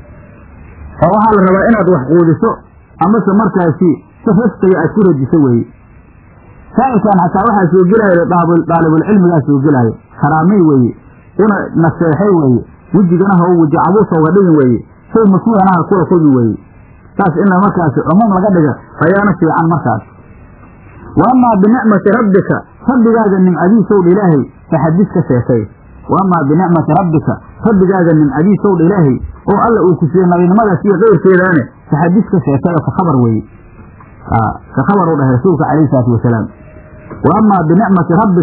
oo waxaa la rabaa inaad wax quudiso amase markaasi si rafqiga aad ku rajiso weeye saa'ilkan xataa waxaa soo gelaayo daalibulcilmigaa soo gelaayo karaamay weeye una naseexay weeye wejigana ha weji cabuusa uga dhigin weeye say masuuhana ha kula kulmi weeye saas in markaasi cumuum laga dhiga ayaana fiican markaas wa amaa binicmati rabbika rabbigaaga nimcadiisow dha ilaahay faxadis ka sheekay wa amaa binicmati rabbika rabbigaaga nimcadiisow dha ilaahay oo alla uu ku siiyey nabinimadaas iyo keyrkeedaane faxadis ka sheekay oo ka khabar weeye ka khabar u dhahay rasuulka calayhi salaatu wasalaam wa amaa binicmati rabbika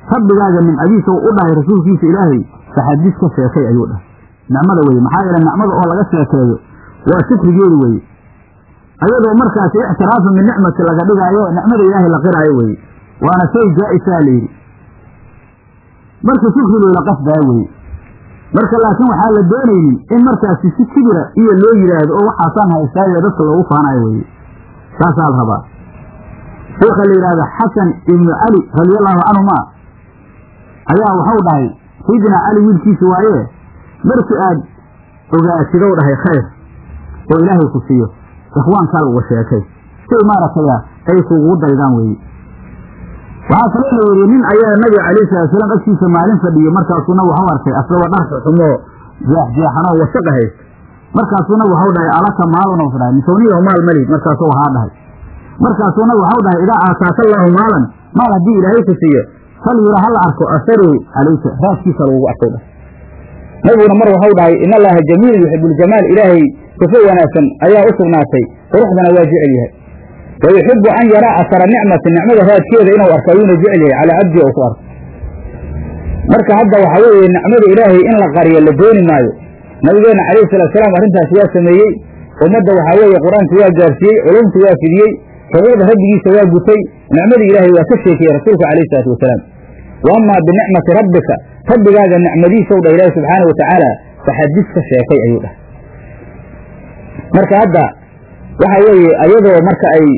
rabbigaaga nimcadiisa u dhahay rasuulkiisa ilaahay faxadis ka sheekay ayuu dhahay nicmada weye maxaa yeele nicmada oo laga sheekeeyo waa shukrigeedu weye ayadoo markaasi ictiraafu min nicmati laga dhigaayo nicmada ilaahay la qiraayo weye waana shay jaa-isaa layidhi marka shukri loola qasdaa weye marka laakiin waxaa la doonaynin in markaasi si kibira iyo loo yidhaahdo oo waxaasaan haystaayo dadka loogu faanayo weye saasaa la rabaa sheekha la yidhaahdo xasan ibnu cali radiallahu canhuma ayaa waxau dhahay sayidina cali wiilkiisa waaye markii aad ogaasidow dhahay khayr oo ilaahay ku siiyo ikhwaankaa lagu sheekay say maaragtay ay kugugu daydaan weeye waxaa kaloo la yidhi nin ayaa nabiga calayhi salaatusalaam agtiisa maalin fadhiyey markaasuuna waxu arkay asagoo dharka xumoo jeexjeexanoo washaqa haysta markaasuuna waxau dhahay alaka maalun dhahay misowniyahu maal mali markaasuu wahaa dhahay markaasuuna waxau dhahay idaa aataaka allaahu maalan maal haddii ilaahay ku siiyo fal yura hala arko asaru calayka raaskiisa lagugu arkow dhahay nabiguna mar waxau dhahay in allaha jamiilun yuxibuljamaal ilaahay sifo wanaagsan ayaa u sugnaatay quruxdana waa jecel yahay wa yuxibu an yaraa asara nicmati nicmada raadkeeda inuu arko ayuuna jecel yahay calaa cabdi ou ku arko marka hadda waxa weeye nicmada ilaahay in la qariyo la dooni maayo nabigeenna calayhi salaatusalaam arrintaas waa sameeyey ummadda waxaa weeye qur-aanka waa gaarsiiyey culumta waa fidiyey xuquuqda rabbigiisa waa gutay nicmadii ilaahay waa ka sheekiyey rasuulka calayhi salaatu wasalaam wa amaa binicmati rabbika rabbigaaga nicmadiisaw dhah ilaahi subxaana wa tacaala faxadis ka sheekay ayuu dhahay marka hadda waxa weeye ayadoo marka ay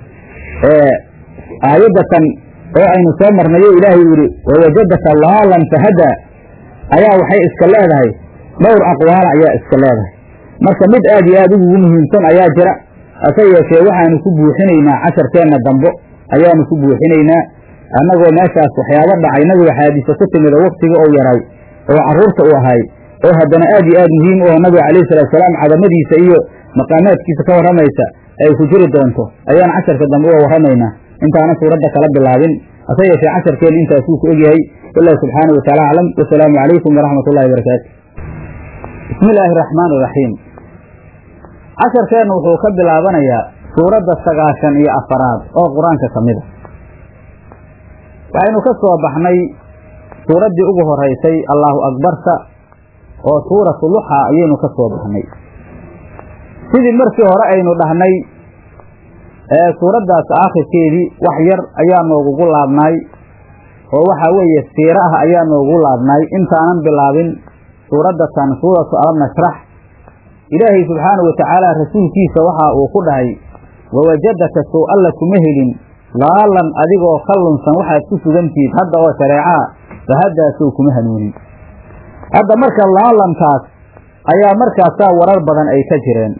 aayaddatan oo aynu soo marnayo ilaahay uu yidhi wawajadaka laalan fahadaa ayaa waxay iska leedahay dhowr aqwaala ayaa iska leedahay marka mid aad iyo aad ugugu muhiimsan ayaa jira hase yeeshee waxaanu ku buuxinaynaa casharkeenna dambo ayaanu ku buuxinaynaa annagoo meeshaas waxyaabo dhacay nabiga xaadiise ku timid oo waktiga ou yaray oo carruurta u ahay oo haddana aad iyo aad muhiim u aho nabiga calayhi salaatusalaam cadamadiisa iyo maqaamaadkiisa ka warramaysa ay ku jiri doonto ayaan casharka dambe uga warramaynaa intaana suuradda kala bilaabin hase yeeshee casharkeenna intaasuu ku egyahay wallahu subxaanahu wataala aclam wasalaamu calaykum waraxmat ullahi barakaatu bismi illaahi araxmaan iraxiim casharkeenna wuxuu ka bilaabanayaa suuradda sagaashan iyo afaraad oo qur-aanka ka mid a waxaynu ka soo baxnay suuraddii ugu horaysay allaahu akbarta oo suuratu luxa ayaynu ka soo baxnay sidii markii hore aynu dhahnay ee suuraddaas aakhirkeedii wax yar ayaa noogugu laabnaay oo waxaa weeye siiro ah ayaa noogu laabnaay intaanan bilaabin suuraddatan suuratu alam nashrax ilaahay subxaanahu wa tacaala rasuulkiisa waxa uu ku dhahay wawajadaka sow alla kuma helin laalan adigoo ka lunsan waxaad ku sugantihiid hadda oo shareecaa fahadaasow kuma hanuunin hadda marka laalantaas ayaa markaasaa warar badan ay ka jireen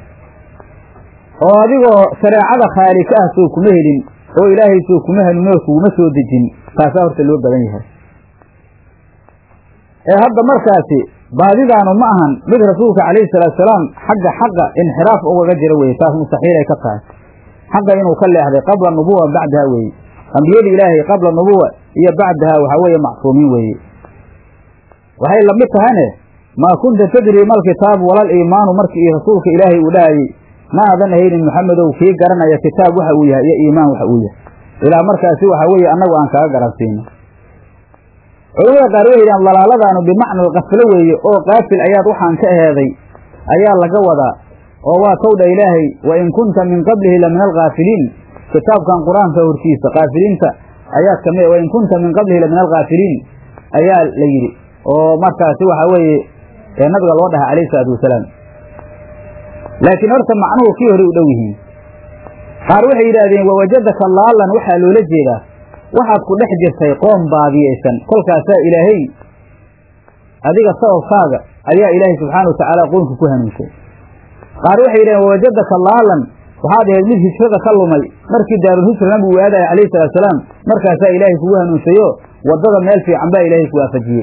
oo adigoo shareecada khaali ka ah sow kuma helin oo ilaahay sow kuma hanuuninoo kuguma soo dejin taasaa horta loo badan yahay ee hadda markaasi baadidaanu ma ahan mid rasuulka calayhi salaatusalaam xagga xaqa inxiraaf ugaga jira weye taas mustaxiilay ka tahay xaqa inuu ka leexday qabla nubuwa bacdaha weeye ambiyada ilaahay qabla nubuwa iyo bacdaha waxaa weeye macsuumiin weeye waxay lamid tahane maa kunta tadri mal kitaabu walal iimaanu markii iyo rasuulka ilaahay uu dhahayey ma aadan ahaynin maxamedow kii garanaya kitaab waxa uu yahay iyo iimaan waxa uu yahay ilaa markaasi waxaa weeye annagu aan kaga garansiino culamada qaar waxay yidhahan dalaaladaanu bimacna alkaflo weeye oo qaafil ayaad waxaan ka eheeday ayaa laga wadaa oo waa towdha ilaahay wa in kunta min qablihi la min alkaafiliin kitaabkan qur-aanka hortiisa kaafiliinta ayaad kamid wa in kunta min qablihi la min alkaafiliin ayaa la yidhi oo markaasi waxaa weeye ee nabiga loo dhahay calayhi salaatu wasalaam laakiin horta macnuhu kii hore u dhow yihiin qaar waxay yidhaahdeen wawajadaka laalan waxaa loola jeedaa waxaad ku dhex jirtay qoom baadiyaysan kolkaasaa ilaahay adiga sababkaaga ayaa ilaahay subxaana watacaala qoonka ku hanuunsay qaar waxay yidhaheen wawajadaka laalan waxaad ahayd mid hijrada ka lumay markii daarulhijra nabigu uu aadaya calayhi salaatusalaam markaasaa ilaahay kugu hanuunsayo waddada meel fiican baa ilaahay ku waafajiyey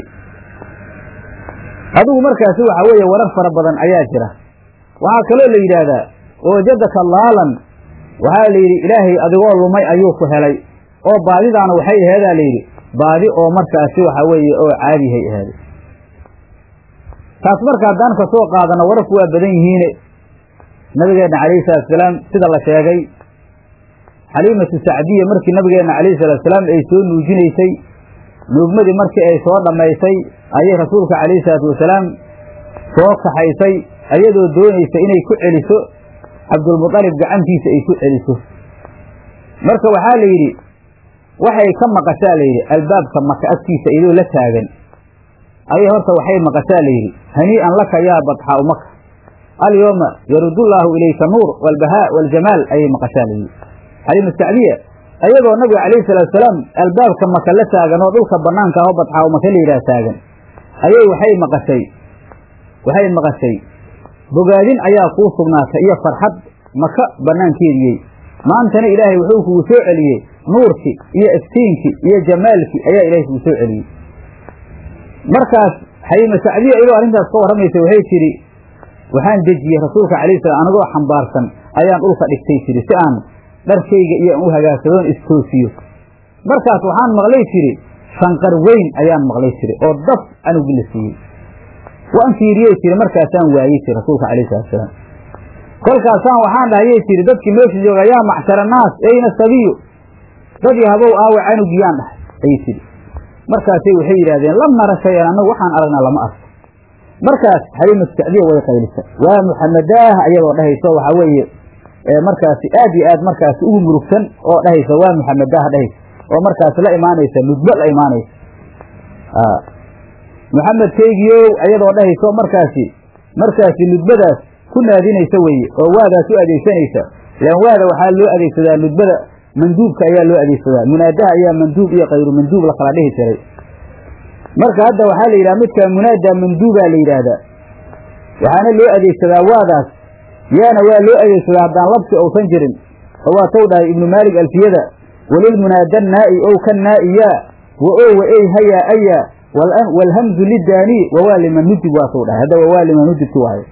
adigu markaasi waxaa weeye warar fara badan ayaa jira waxaa kaloo la yidhaahdaa wawajadaka laalan waxaa la yidhi ilaahay adigoo lumay ayuu ku helay oo baadidaana waxay aheedaa layidhi baadi oo markaasi waxaa weeye oo caadihay ahaaday taas marka haddaan ka soo qaadano wararku waa badan yihiine nabigeenna calayhi salaatusalaam sida la sheegay xaliimatu sacdiya markii nabigeenna calayhi salaatusalaam ay soo nuujinaysay nuugmadii markii ay soo dhammaysay ayay rasuulka calayhi salaatu wasalaam soo kaxaysay ayadoo doonaysa inay ku celiso cabdulmutalib gacantiisa ay ku celiso marka waxaa la yidhi waxay ka maqashaa la yidhi albaabka maka agtiisa iyadoo la taagan ayay horta waxay maqashaa la yidhi hanii'an laka yaa badxaau maka alyooma yarudullaahu ilayka nuur walbahaa waljamaal ayay maqashaa la yidhi xaliima sacdiya ayadoo nabiga calayhi salaatusalaam albaabka maka la taagan oo dhulka banaanka aho badxaau maka la yidhaha taagan ayay waxay maqashay waxay maqashay bogaadin ayaa kuu sugnaatay iyo farxad maka banaankeediyey maantana ilaahay wuxuu kugu soo celiyey nuurkii iyo iftiinkii iyo jamaalkii ayaa ilaahay kugu soo celiyey markaas xaliima sacdiya iyadoo arrintaas ka warramaysa waxay tidhi waxaan dejiyey rasuulka calayhi salam anagoo xambaarsan ayaan dhulka dhigtay tidhi si aan dharkayga iyo aan u hagaagsadoon istoosiyo markaas waxaan maqlay tidhi shanqar weyn ayaan maqlay tidhi oo dab anugu la siiyey waan fiiriyey tiri markaasaan waayey tiri rasuulka calayhi salatusalaam kolkaasaan waxaan dhahayay tiri dadkii meesha jooga yaa macshara naas eyna sabiyu dad yahabow aawe canugiyaan dhahay ayay tidhi markaasay waxay yidhahdeen lam nara shayan annagu waxaan aragnaa lama arko markaas xaliimatu sacdiya way qaylisa waa muxamadaah ayadoo dhahayso waxaa weeye markaasi aad iyo aad markaasi ugu murugsan oo dhahaysa waa muxamadaah dhahaysa oo markaasi la imaanaysa nudbo la imaanaysa muxamedkaygiiow ayadoo dhahayso markaasi markaasi nudbadaas ku naadinaysa weeye oo waadaas u adeegsanaysa lan waada waxaa loo adeegsadaa nudbada manduubka ayaa loo adeegsadaa munaadaha ayaa manduub iyo kayru manduub la kala dhihi jiray marka hadda waxaa la yidhaha midka munaada manduubaa la yidhaahdaa waxaana loo adeegsadaa waadaas yaana waa loo adeegsadaa haddaan labsi ousan jirin oo waa tow dhahay ibnu maalik alfiyada walilmunaada naa'i ow ka naa'iyaa wa o wa ey hayaa ayaa waalhamzu lidaanii wawaa liman nudib waa tow dhahay hadda wawaa liman nudibki waayo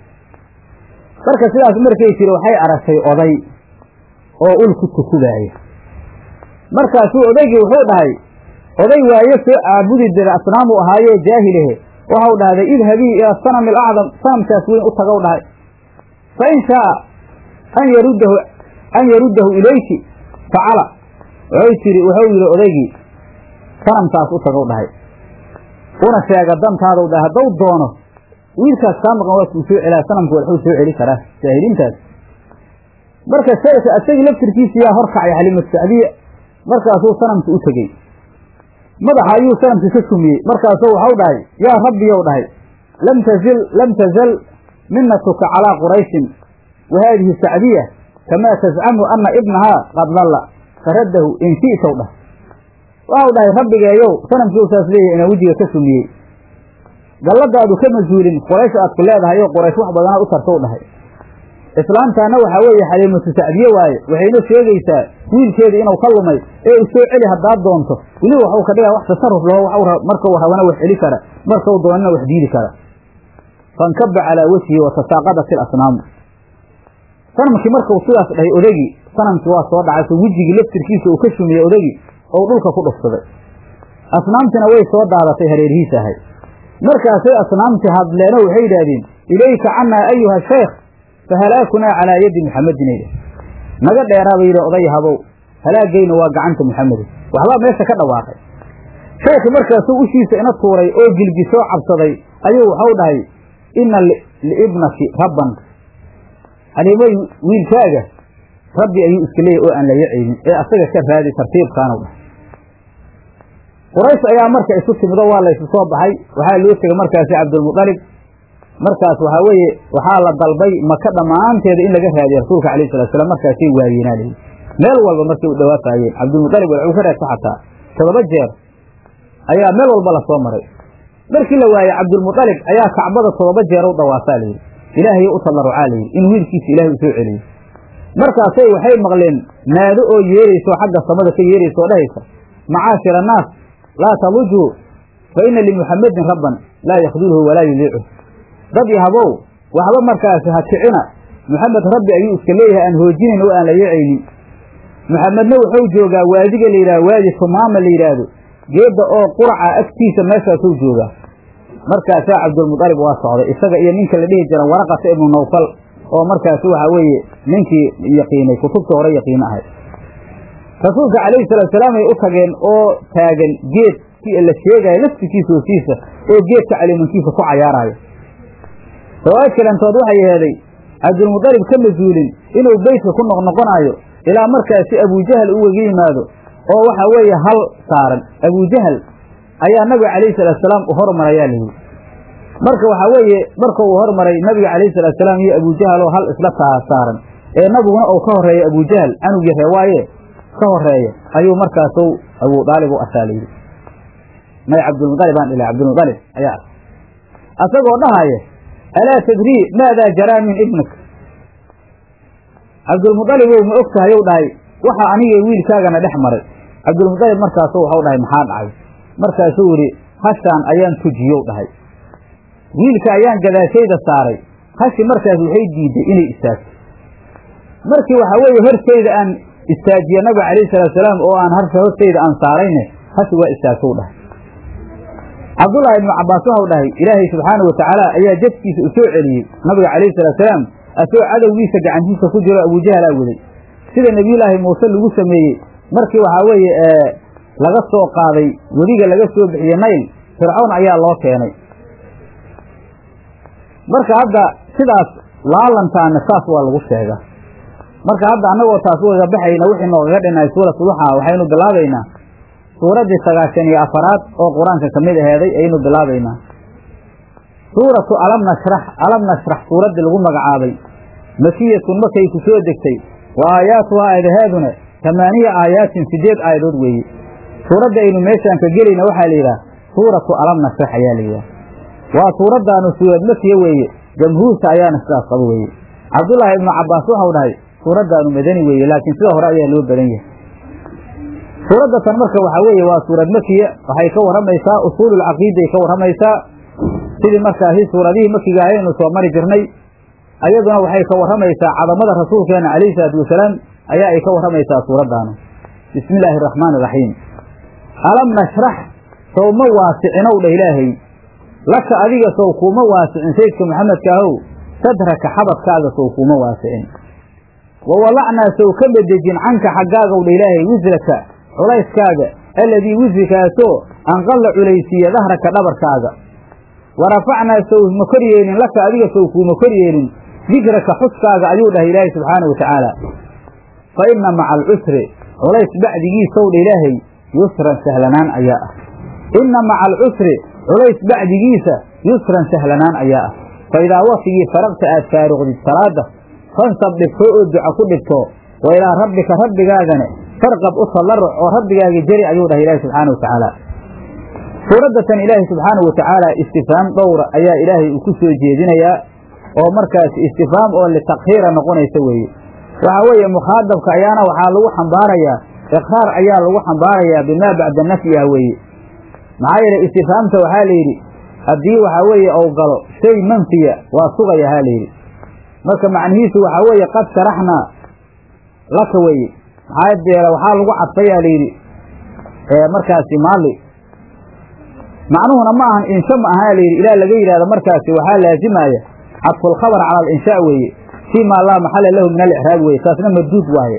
marka sidaas markay tiri waxay aragtay oday oo ul ku tukubaaya markaasuu odaygii wuxuu dhahay oday waayo soo caabudi jira asnaamu ahaayee jaahilehe waxau dhahday idhabii ila sanami alacdam sanamkaas weyn u tagow dhahay fa in shaaa an yaruddahu an yaruddahu ilayki facala waxay tiri wuxuu yidhi odaygii sanamkaas u tagow dhahay una sheega dantaadou dhahay haddau doono wiilkaas kaa maqan waa kuu soo celaa sanamku waxuu soo celi karaa jaahiliintaas marka sheekha asagii laftirkiisa yaa horkacay xaliimatu sacdiya markaasuu sanamka u tegey madaxa ayuu sanamka ka sumiyey markaasuu waxau dhahay yaa rabbiyow dhahay lam tazil lam tazal minatuka calaa qurayshin wa haadihi sacdiya kamaa tascamu ana ibnahaa qad dalla faraddahu in shi'tow dhah waxau dhahay rabbigeeyow sanamkii saas leeyahay inaa wejiga ka sumiyey galladaadu ka masuulin quraysh aad ku leedahay oo quraysh wax badanaad u tartow dhahay islaamtaana waxaa weeye xaliimatu sacdiye waaye waxayna sheegaysaa wiilkeedii inuu ka lumay ee u soo celi haddaad doonto weli waxuu ka dhigaa wax tasarruf laho markau rabana wax celi kara markau doonana wax diidi kara fankaba calaa wejhihi wa tasaaqadat ilasnaamu sanamkii markuu sidaas dhahay odagii sanamkii waa soo dhacay so wejigii laftirkiisa uu ka shumiyey odagii ou dhulka ku dhufsaday asnaamtina way soo daadatay hareerhiisa ahay markaasay asnaamtii hadleeno waxay yidhaahdeen ilayka cannaa ayuha shaykh fahalaakunaa calaa yadi muxamedin ay naga dheeraaba yidhi oday habow halaagayna waa gacanta muxamedin waxbaa meesha ka dhawaaqay sheekhi markaasuu ushiisa ina tuuray oo jilbi soo cabsaday ayuu waxau dhahay inna liibnaki rabban xaliimoy wiilkaaga rabbi ayuu iska leeyahy oo aan la yacaynin ee asaga ka raadi tartiibkaanu dhahay quraysh ayaa marka isu timido waa laysu soo baxay waxaa loo tegay markaasi cabdulmuطalib markaas waxaa weeye waxaa la dalbay maka dhammaanteeda in laga raadiyo rasuulka alayh salatu slam markaasay waayeenaa lihi meel walba markay u dhawaafayeen cabdulmuطalib waxuu ka reegta xataa todoba jeer ayaa meel walba lasoo maray markii la waayey cabdulmuطalib ayaa kacbada todoba jeer u dhawaafaa layidhi ilaahay u tallarucaa layidhi in wiilkiisa ilahay u soo celiyo markaasay waxay maqleen naado oo yeerayso xagga samada ka yeeraysa oo dhahaysa macaashir annaas laa talujuu fa ina limuxamedin rabban laa yakdulhu walaa yudiichu dad yahabow waxba markaasi ha kicina muxamed rabbi ayuu iska leeyahay aan hoojinayn oo aan la yeecaynin muxamedna wuxuu joogaa waadiga la yidhaha waadi tumaama la yidhaahdo geedda oo quraca agtiisa meeshaasuu joogaa markaasaa cabdulmuطalib waa socday isaga iyo ninka la dhihi jira waraqata ibnu nawfal oo markaasi waxaa weeye ninkii yaqiinay kutubta hore yaqiino ahay rasuulka calayhi salatu salaam ay u tageen oo taagan geed qofkii la sheegaayo laftikiisa hoostiisa oo geedka caliimankiisa ku cayaaraayo riwaayad kalentood waxay aheeday cabdulmudalib ka masuulin inuu beytka ku noqnoqonaayo ilaa markaasi abujahal u wega yimaado oo waxa weeye hal saaran abujahal ayaa nabiga calayhi salaatusalaam u hormarayaa layidhi marka waxaa weeye marka uu hormaray nabiga calayhi salaatusalaam iyo abujahal oo hal isla taa saaran ee nabiguna uu ka horreeya abujahal canugii reewaaye ka horeeya ayuu markaasu abu daalib u arkaa layidhi may cabdulmualib aan dhila cabdulmualib ayaa arkay asagoo dhahaya alaa tadrii maadaa jaraa min ibnik cabdulmualibow ma og tahay ou dhahay waxa aniga wiilkaagana dhex maray cabdulmualib markaasu waxau dhahay maxaa dhacay markaasuu yidhi hashaan ayaan tujiyow dhahay wiilka ayaan gadaashayda saaray hashi markaas waxay diiday inay istaagto markii waxaa weeye hortayda aan istaajiye nabiga calayhi salaatusalaam oo aan harsha hortayda aan saarayne hashi waa istaagtow dhahay cabdullaahi ibnu cabbaas waxau dhahay ilaahay subxaanau watacaala ayaa jadkiisa u soo celiyey nabiga calayhi salaatusalaam asagoo cadowgiisa gacantiisa ku jiro abujahalaa waday sida nebiyullaahi muuse lagu sameeyey markii waxaa weeye laga soo qaaday wediga laga soo bixiyey nayl fircawn ayaa loo keenay marka hadda sidaas laalantaana saas waa lagu sheegaa marka hadda annagoo taas ugaga baxayna wixii noogaga dhinay suuratu duxaa waxaynu bilaabaynaa suuraddii sagaashan iyo afaraad oo qur-aanka ka mid aheeday ayaynu bilaabaynaa suuratu alam nashrax alam nashrax suuraddii lagu magacaabay makiyatun markay ku soo degtay wa aayaatuhaa aayadaheeduna tamaaniya aayaatin sideed aayadood weeye suuradda aynu meeshaan ka gelayna waxaa la yidhaha suuratu alam nashrax ayaa la yidhaha waa suuraddaanu suurad makiya weeye jamhuurta ayaana sidaas qabo weeye cabdullaahi ibnu cabbaas waxau dhahay suuraddaanu madani weeye laakiin sida hore ayaa loo badan yahay suuradda tan marka waxaa weeye waa suurad makiya waxay ka warramaysaa usuululcaqiiday ka warramaysaa sidii markaasi suuradihii makiga ayaynu soo mari jirnay ayaduna waxay ka warramaysaa cadamada rasuulkeena calayhi salaatu wasalaam ayaa ay ka warramaysaa suuraddaanu bismi illaahi araxmaani iraxiim alam nashrax sow ma waasicinow dheh ilaahay laka adiga sow kuuma waasicin saydka maxamedka ahow sadraka xabadkaaga sow kuuma waasicin wa walacnaa sow ka bedejin canka xaggaagow dha ilaahay wisraka culayskaaga alladii wisrikaasoo anqalla culaysiiya dahraka dhabarkaaga wa rafacnaa sow ma kor yeelin laka adiga sow kuuma kor yeelin dikraka xuskaaga ayuu dhahay ilaahay subxaana wa tacaala fa inna maca alcusri culays bacdigiisow dha ilaahay yusran sahlanaan ayaa ah inna maca alcusri culays bacdigiisa yusran sahlanaan ayaa ah fa idaa waktigii faraqta aad faaruqdid salaada fansab dhigto oo duca ku dhigto wa ilaa rabbika rabbigaagane farqab u tallaruc oo rabbigaaga jeri ayuu dhahay ilaahi subxaana wa tacaala suuraddatan ilaahi subxaanau wa tacaala istifaam dhowra ayaa ilaahay uu ku soo jeedinayaa oo markaas istifaam oo litakhiira noqonaysa weeye waxaa weeye mukhaadabka ayaana waxaa lagu xambaarayaa iqraar ayaa lagu xambaarayaa bimaa bacda nafyiha weeye maxaa yeelay istifaamta waxaa la yidhi haddii waxaa weeye ou galo shay manfiya waa sugaya haa layidhi marka macnihiisu waxaa weeye qad sharaxnaa laka weeye maxaa deela waxaa lagu cadfayaa layidhi markaasi maali macnuhuna ma ahan insha ma ahaa layidhi ilaa laga yidhahdo markaasi waxaa laazimaya cadfulkhabar cala alinshaa weeye fii maa laa maxala lahu min alicraab weye taasna marduud waaye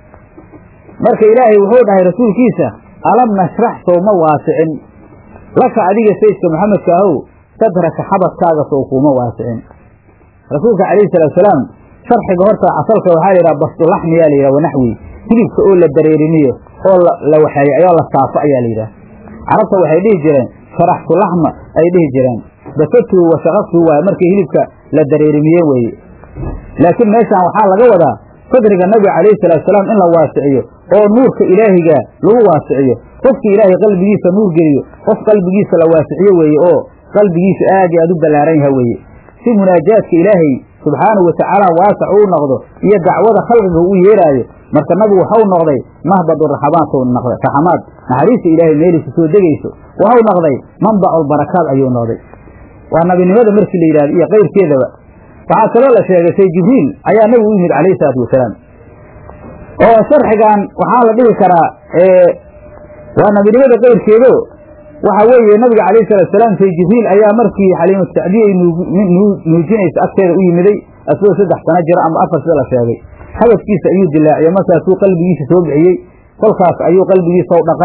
marka ilaahay wuxuu dhahay rasuulkiisa alam nashrax sow ma waasicin laka adiga saydka maxamedka ahow sadraka xabadkaaga sow kuuma waasicin rasuulka calayhi salaatusalaam sharxiga horta asalka waxaa la yidhaha bastulaxmiyaa la yidhaha wanaxwi hilibka oo la dareerimiyo oo la waxeeyo ayoo la saafo ayaa la yidhaha carabta waxay dhihi jireen sharaxtu laxma ay dhihi jireen basatuhu wa shaqaqtuhu waaye markii hilibka la dareerimiye weeye laakiin meeshaan waxaa laga wadaa sadriga nabiga calayhi salaatusalaam in la waasiciyo oo nuurka ilaahiga lagu waasiciyo qofkii ilaahay qalbigiisa nuur geliyo qof qalbigiisa la waasiciyo weeye oo qalbigiisa aad iyo aad u ballaaran yaha weeye si munaajaadka ilaahay subxaanahu wa tacaala waasac uu noqdo iyo dacwada khalqiga uu yeeraayo marka nabigu waxau noqday mahbadu raxamaat noqday raxamaad naxariista ilaahay meeliisa soo degayso waxau noqday manbacu barakaad ayuu noqday waa nabinimada markii la yidhahdo iyo kayrkeedaba waxaa kaloo la sheegay say jibriil ayaa nabigu u yimid calayhi salaatu wasalaam oo sharxigan waxaa la dhihi karaa waa nabinimada kayrkeedo waxa weeye nabiga calayhi salatu salaam say jibriil ayaa markii xaliimu sacdiyay nuujinaysa agteeda u yimiday asagoo saddex sano jira ama afar sida la sheegay habadkiisa ayuu dilaaciyey markaasuu qalbigiisa soo bixiyey kolkaas ayuu qalbigiisa u dhaqay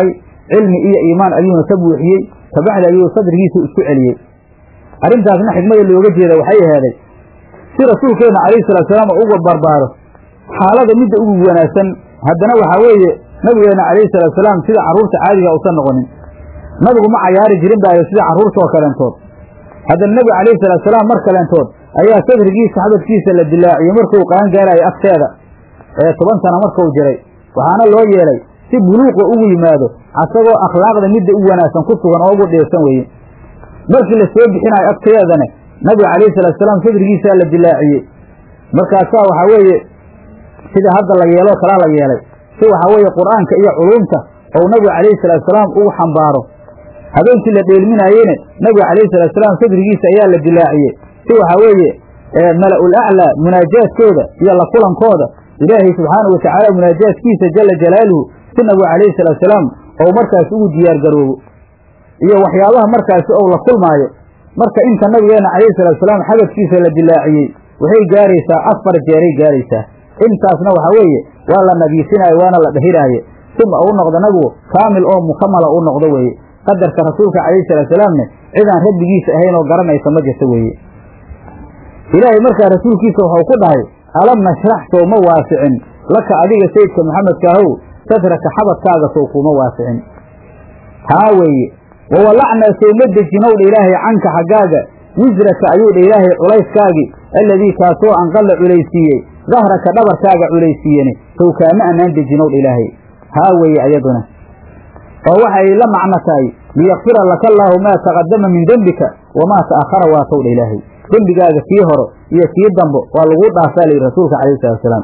cilmi iyo iimaan ayuuna ka buuxiyey kabacdi ayuu sadrigiisa isku celiyey arrintaasna xikmada looga jeeda waxay aheeday si rasuulkeenna calayhi salaatusalaam oo uga barbaaro xaalada midda ugu wanaagsan haddana waxaa weeye nabigeenna calayhi salaatusalaam sida carruurta caadiga usan noqonin nabigu ma cayaari jirin baayo sida carruurta oo kaleentood haddana nebiga calayhi salaatusalaam mar kaleentood ayaa sadrigiisa xabadkiisa la dilaaciyey markuu qaan gaarayo agteeda ee toban sana markuu jiray waxaana loo yeelay si buluuqa ugu yimaado asagoo akhlaaqda midda u wanaagsan ku sugan oo ugu dheersan weye markii la soo bixinayo agteedana nabiga calayhi salaatusalaam sadrigiisaa la dilaaciyey markaasaa waxaa weeye sida hadda la yeeloo kalaa la yeelay si waxaa weeye qur-aanka iyo culuumta ou nabiga calayhi salaatusalaam ugu xambaaro habeenkii la dheelminaayeyne nabiga calayhi salaatusalaam sadrigiisa ayaa la dilaaciyey si waxaa weeye mala-ul aclaa munaajaadkooda iyo la kulankooda ilaahay subxaanahu watacaala munaajaadkiisa jala jalaaluhu si nabigu calayhi salaatusalaam ou markaas ugu diyaar garoobo iyo waxyaabaha markaasi ou la kulmaayo marka inta nabigeenna calayhi salaatusalaam xabadkiisa la dilaaciyey waxay gaaraysaa afar jeeray gaaraysaa intaasna waxaa weeye waa la nadiifinaayo waana la dhahiraaye suma uu noqdo nabigu kaamil oo mukamala u noqdo weeye qadarka rasuulka calayhi salaatusalaamne cidaan rabbigiisa ahayn oo garanaysa ma jirto weeye ilaahay markaa rasuulkiisa waxau ku dhahay alam nashrax sow ma waasicin laka adiga sayidka maxamedkaahow sadraka xabadkaaga sow kuuma waasicin haa weeye wawalacnaa sow ma dejinowdha ilaahay canka xaggaaga wisraka ayuu dha ilaahay culayskaagii alladii kaasoo anqalla culaysiiyey dahraka dhabarkaaga culaysiiyene sow kaama anaan dejinowdha ilaahay haa weeye ayaduna oo waxay la macno tahay liyakfira laka allaahu maa taqadama min dembika wamaa ta'akhara waatowdha ilaahay dembigaaga kii horo iyo kii dambo waa laguu dhaafaa layidhi rasuulka calayhi salatusalaam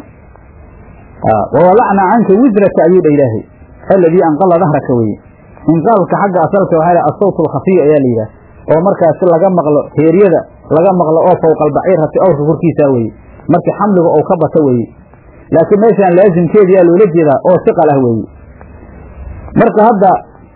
wawalacnaa canka wisraka ayuu dha ilaahay alladii anqalla dahraka weye inqaalka xagga asalka waxaa lh asawt alkhafiy ayaa la yidhaah oo markaasi laga maqlo heeryada laga maqlo oo fowqalbaciirati awrka korkiisaa weye markii xamliga ou ka bato weeye laakiin meeshaan laasimkeediyaa loola jeedaa oo siqal ah weeye marka hadda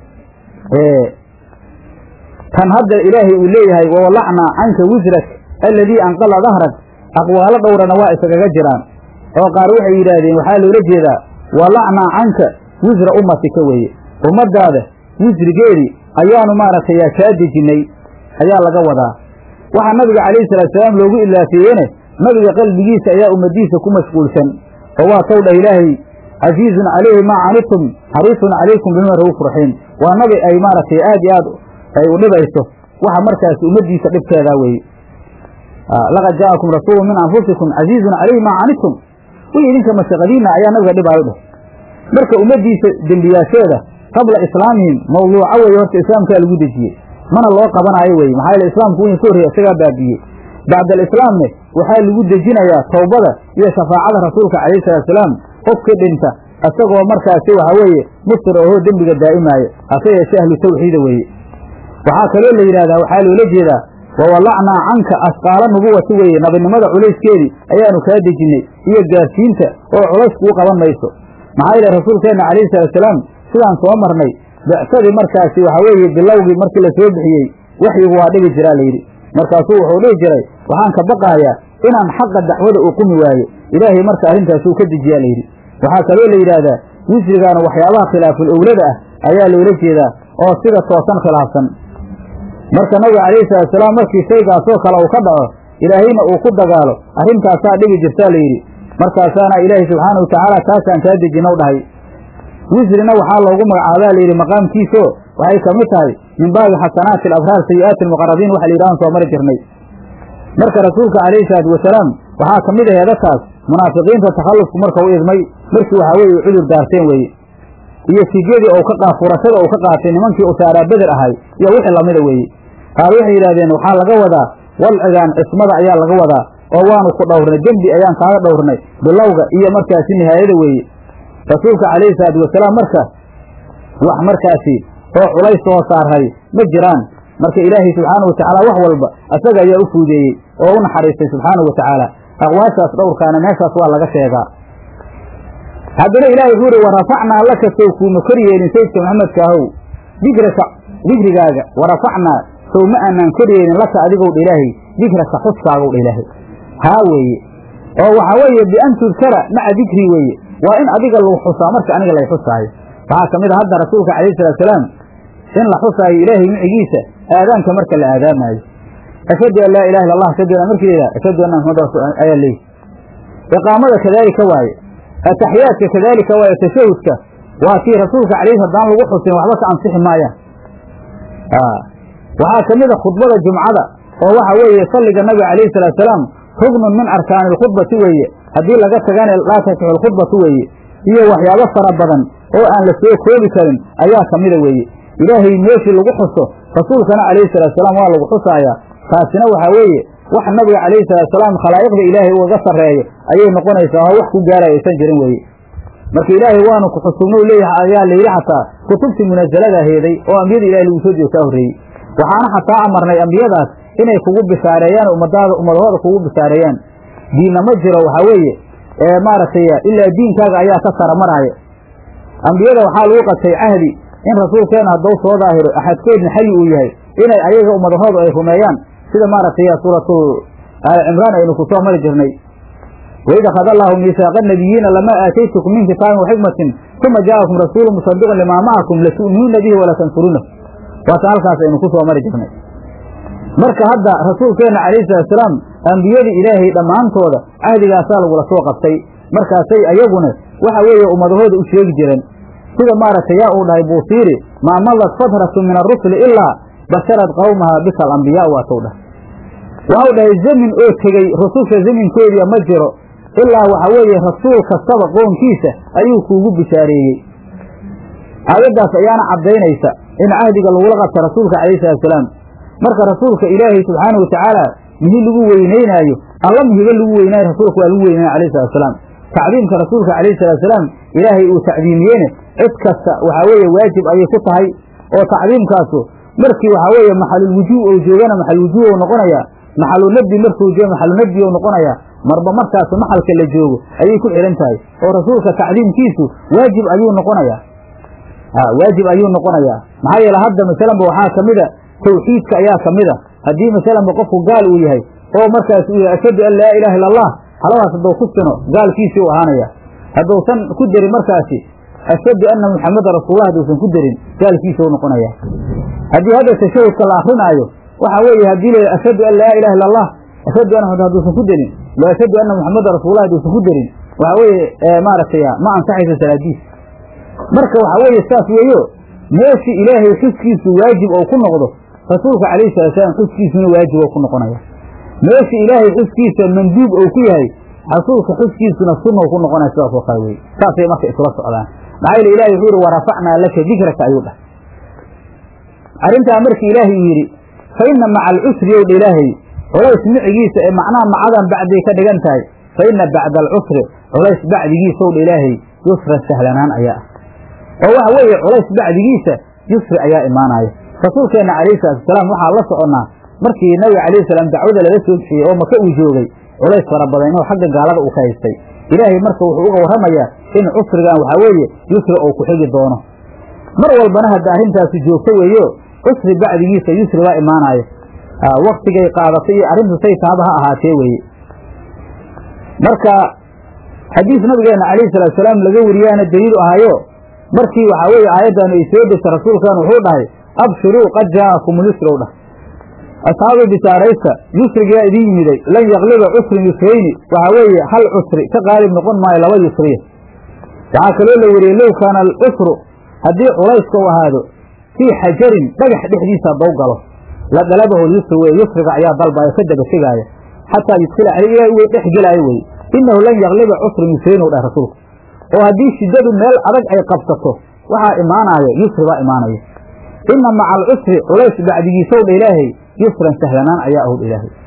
tan hadda ilaahay uu leeyahay wawalacnaa canka wisrak alladii anqala dahrak aqwaalo dhowrana waa iskaga jiraan oo qaar waxay yidhaahdeen waxaa loola jeedaa walacnaa canka wisra ummatika weeye ummaddaada wisrigeedii ayaanu maaragtay kaa dejinnay ayaa laga wadaa waxaa nabiga calayhi salaatusalaam loogu ilaafeeyene nabiga qalbigiisa ayaa ummadiisa ku mashquulsan oo waa tow dhah ilaahay casiizun calayhi maa canitum xariisun calaykum bima ra'uuf raxiim waa nabi ay maaragtay aad iyo aad ay u dhibayso waxa markaas ummaddiisa dhibkeedaa weeye laqad jaa'akum rasuulu min anfusikum casiizun calayhi maa canitum wii idinka mashaqadiina ayaa nabiga dhibaayo dheh marka ummaddiisa dembiyaasheeda qabla islaamihim mawduuca weeye horta islaamkaa lagu dejiyey mana loo qabanaayo weye maxaa yeele islaamku wii ka horreeye isagaa baabiiyey bacda alislaamne waxaa lagu dejinayaa towbada iyo shafaacada rasuulka calayhi salaatusalaam qofkii dhinta isagoo markaasi waxaa weeye mustir ohoo dembiga daa'imaaya hase yeeshee ahlu tawxiida weeye waxaa kaloo la yidhahdaa waxaa loola jeedaa wawalacnaa canka asqaala nubuwati weeye nabinimada culayskeedii ayaanu kaa dejinnay iyo gaarsiinta oo culays kuu qaban mayso maxaa yeele rasuulkeenna calayhi salaatusalaam sidaan soo marnay bicsadii markaasi waxaa weeye bilowgii markii la soo bixiyey waxyigu waa dhigi jiraa layidhi markaasuu wuxuu dhihi jiray waxaan ka baqaayaa inaan xaqa dacwada uu qumi waayo ilaahay marka arrintaasuu ka dejiyaa layidhi waxaa kaloo la yidhaahdaa wisrigaana waxyaabaha khilaaful owlada ah ayaa loola jeedaa oo sida toosan khilaafsan marka nabiga calayhi salaatusalaam markii shaygaasoo kale uu ka dhaco ilaahayna uu ku dagaalo arrintaasaa dhigi jirtaa layidhi markaasaana ilaahay subxaana wa tacaala taasaan kaa dejinow dhahay wisrina waxaa loogu magacaabaa layidhi maqaamkiisoo waxay ka mid tahay min baabi xasanaati alabraar sayi'aati almuqarabiin waxa la yidhahan soo mari jirnay marka rasuulka calayhi salaatu wasalaam waxaa ka mid aheeda taas munaafiqiinta takhallufku marka u idmay markii waxaa weeye cudur daarteen weeye iyo fidyadii ou ka qaa furashada uu ka qaatay nimankii usaaraa beder ahay iyo wixii lamida weeye qaar waxay yidhahdeen waxaa laga wadaa walcigaan cismada ayaa laga wadaa oo waanu ku dhowrnay dembi ayaan kaaga dhowrnay bilowga iyo markaasi nihaayada weeye rasuulka calayhi salaatu wasalaam marka wax markaasi oo culays soo saarhay ma jiraan marka ilaahay subxaana wa tacaala wax walba asaga ayaa u fuudeeyey oo u naxariistay subxaana wa tacaala aqwaashaas dhowrkaana meeshaas waa laga sheegaa haddana ilahay wuxuu uhi warafacnaa laka sow kuuma kor yeelin sayidka maxamedka ahow dikraka dikrigaaga warafacnaa sow ma aanaan kor yeelin laka adigow dha ilaahay dikraka xuskaagaw dha ilaahay haa weeye oo waxaa weeye bian tudkara maca dikrii weeye waa in adiga lagu xusaa marka aniga lay xusaayo waxaa ka mid a hadda rasuulka calayhi salaatusalaam in la xusaayo ilaahay micigiisa aadaanka marka la aadaamaayo ashhadu an laa ilaha illa allah ashhadu an markeeda ashhadu anna maxamad rasul ayaa leeyi iqaamada kadaalika waaye ataxiyaadka kadaalika waaye tashahudka waa kii rasuulka calayhi haddaan lagu xusin waxba ka ansixi maayaan waxaa ka mid a khudbada jumcada oo waxa weeye salliga nabiga calayhi salaatusalaam rugnun min arkaani alkhudbati weeye haddii laga tagana laa tasixu alkhudbatu weeye iyo waxyaabo fara badan oo aan la soo koobi karin ayaa ka mida weeye ilaahay meeshii lagu xuso rasuulkana calayhi salaatusalaam waa lagu xusaayaa taasina waxaa weeye wax nabiga calayhi salaatusalaam khalaa'iqda ilaahay ugaga sarreeyo ayay noqonaysaa oo wax ku gaaraya aysan jirin weeye marka ilaahay waanu ku xusugno leeyahay ayaa layidhi xataa kutubtii munazalada heeday oo ambiyada ilahay lagu soo diyo kaa horreeyey waxaana xataa amarnay ambiyadaas inay kugu bishaareeyaan ummadaada ummadahooda kugu bishaareeyaan diinna ma jiro waxaa weeye maaragtay ilaa diinkaaga ayaa ka sara maraaya ambiyada waxaa lagu qatay cahdi in rasuulkeena hadduu soo daahiro axadkoodna xayi uu yahay inay ayaga ummadahoodu ay rumeeyaan sida maaragtay suuratu aali cimraan aynu ku soo mari jirnay waid akhada allaahu miisaaqa nabiyiina lamaa aataytukum min kitaabin waxikmatin uma jaa'akum rasuulu musadiqun limaa macakum latu'minuuna bihi walatansuruuna waatan halkaas aynu ku soo mari jirnay marka hadda rasuulkeenna calayhi salaatusalaam ambiyadii ilaahay dhammaantooda cahdigaasaa lagula soo qabtay markaasay ayaguna waxa weeye ummadahooda u sheegi jireen sida maaragtay yaa uu dhahay buusiiri maa madat fatratu min arusuli ilaa basharad qawmaha bika alambiyaa waatau dhahay waxau dhahay zamin oo tegey rususha zaminkoodiia ma jiro ilaa waxa weeye rasuul kastaba qoonkiisa ayuu kuugu bishaareeyey aayaddaas ayaana caddaynaysa in cahdiga lagula qabta rasuulka calayhi salaatusalaam marka rasuulka ilaahay subxaanahu watacaala mihi lagu weynaynaayo alla mihiba lagu weynaayo rasuulka waa lagu weynaya alayhi salatusalaam tacdiimka rasuulka calayhi salaatusalaam ilaahay uu tacdiimiyeyne cid kasta waxaa weeye waajib ayay ku tahay oo tacdiimkaasu markii waxaa weeye maxalulwujuub ou joogana maxalwujuub ou noqonayaa maxalunabdi markuu joogo maxalunabdi ou noqonayaa marba markaas maxalka la joogo ayay ku xihan tahay oo rasuulka tacdiimkiisu waajib ayuu noqonayaa waajib ayuu noqonayaa maxaa yeele hadda masalanba waxaa ka mida tawxiidka ayaa ka mid a haddii masalanba qofku gaal uu yahay oo markaas uu yahay ashhadu an laa ilaha illa allah haladaas hadduu ku sino gaalkiisii u ahaanaya hadduusan ku derin markaasi ashhadu anna muxameda rasuullah hadduusan ku derin gaalkiisa u noqonaya haddii hadda tashahudka la akrinaayo waxa weeye haddii la ashhadu an laa ilaha illa allah ashhadu anna hadduusan ku derin lo ashhadu anna muxameda rasuullah hadduusan ku derin waxa weeye maaragtay ma ansaxaysa salaadiis marka waxa weeye saas weeyo meeshii ilaahay xuskiisu waajib ou ku noqdo rasuulka calayhi salaatusalaam xuskiisuna waajib ou ku noqonaya meeshii ilaahay xuskiisa manduub ou ku yahay rasuulka xuskiisuna sunnou ku noqonaya sidaas oo kale weye saasay marka isula socdaan maxaa yeele ilahay wuxuu yihi warafacnaa laka dikraka ayuu dhahay arrintaa markii ilaahay uu yidhi fa inna maca alcusri ow dha ilaahay culays micigiisa ee macnaha macadan bacday ka dhigan tahay fa inna bacda alcusri culays bacdigiisa ow dha ilaahay yusran sahlanaan ayaa ah oo waxa weeye culays bacdigiisa yusri ayaa imaanaya rasuulkeenna calayhi salaatusalaam waxaa la soconnaa markii nabiga calayhi salaam dacwada laga soo bixiyey oo maka uu joogay culays fara badan inuu xagga gaalada uu ka haystay ilaahay marka wuxuu uga warramayaa in cusrigan waxaa weeye yusri oo ku xigi doono mar walbana hadda arrintaasi joogto weeyo cusri bacdigiisa yusri baa imaanaya waktigay qaadatay iyo arrintu say taaba ha ahaatee weeye marka xadiis nabigeenna calayhi salaatusalaam laga wariyaana daliilu ahayo markii waxaa weeye aayaddan ay soo degtay rasuulkan wuxuu dhahay abshiruu qad jaa'akum lyusrow dhah asxaabii bishaaraysta yusrigaa idin yimiday lan yakliba cusrin yusrayni waxaa weeye hal cusri ka qaalib noqon maayo laba yusriya waxaa kaloo la weriyey low kaana alcusru haddii culayska u ahaado fii xajarin dhagax dhexdiisa haddou galo la dalabahu lyusri weye yusriga ayaa dalbaayo ka daba tegaaya xataa yudkila caley ilaah u dhex gelaayo weye inahu lan yakliba cusrin yusraynu dhah rasuulku oo haddii shiddadu meel adag ay qabsato waxaa imaanaayo yusri baa imaanaya inna maca alcusri culays bacdigiisow dha ilaahay yusran sahlanaan ayaa ahw dha ilaahay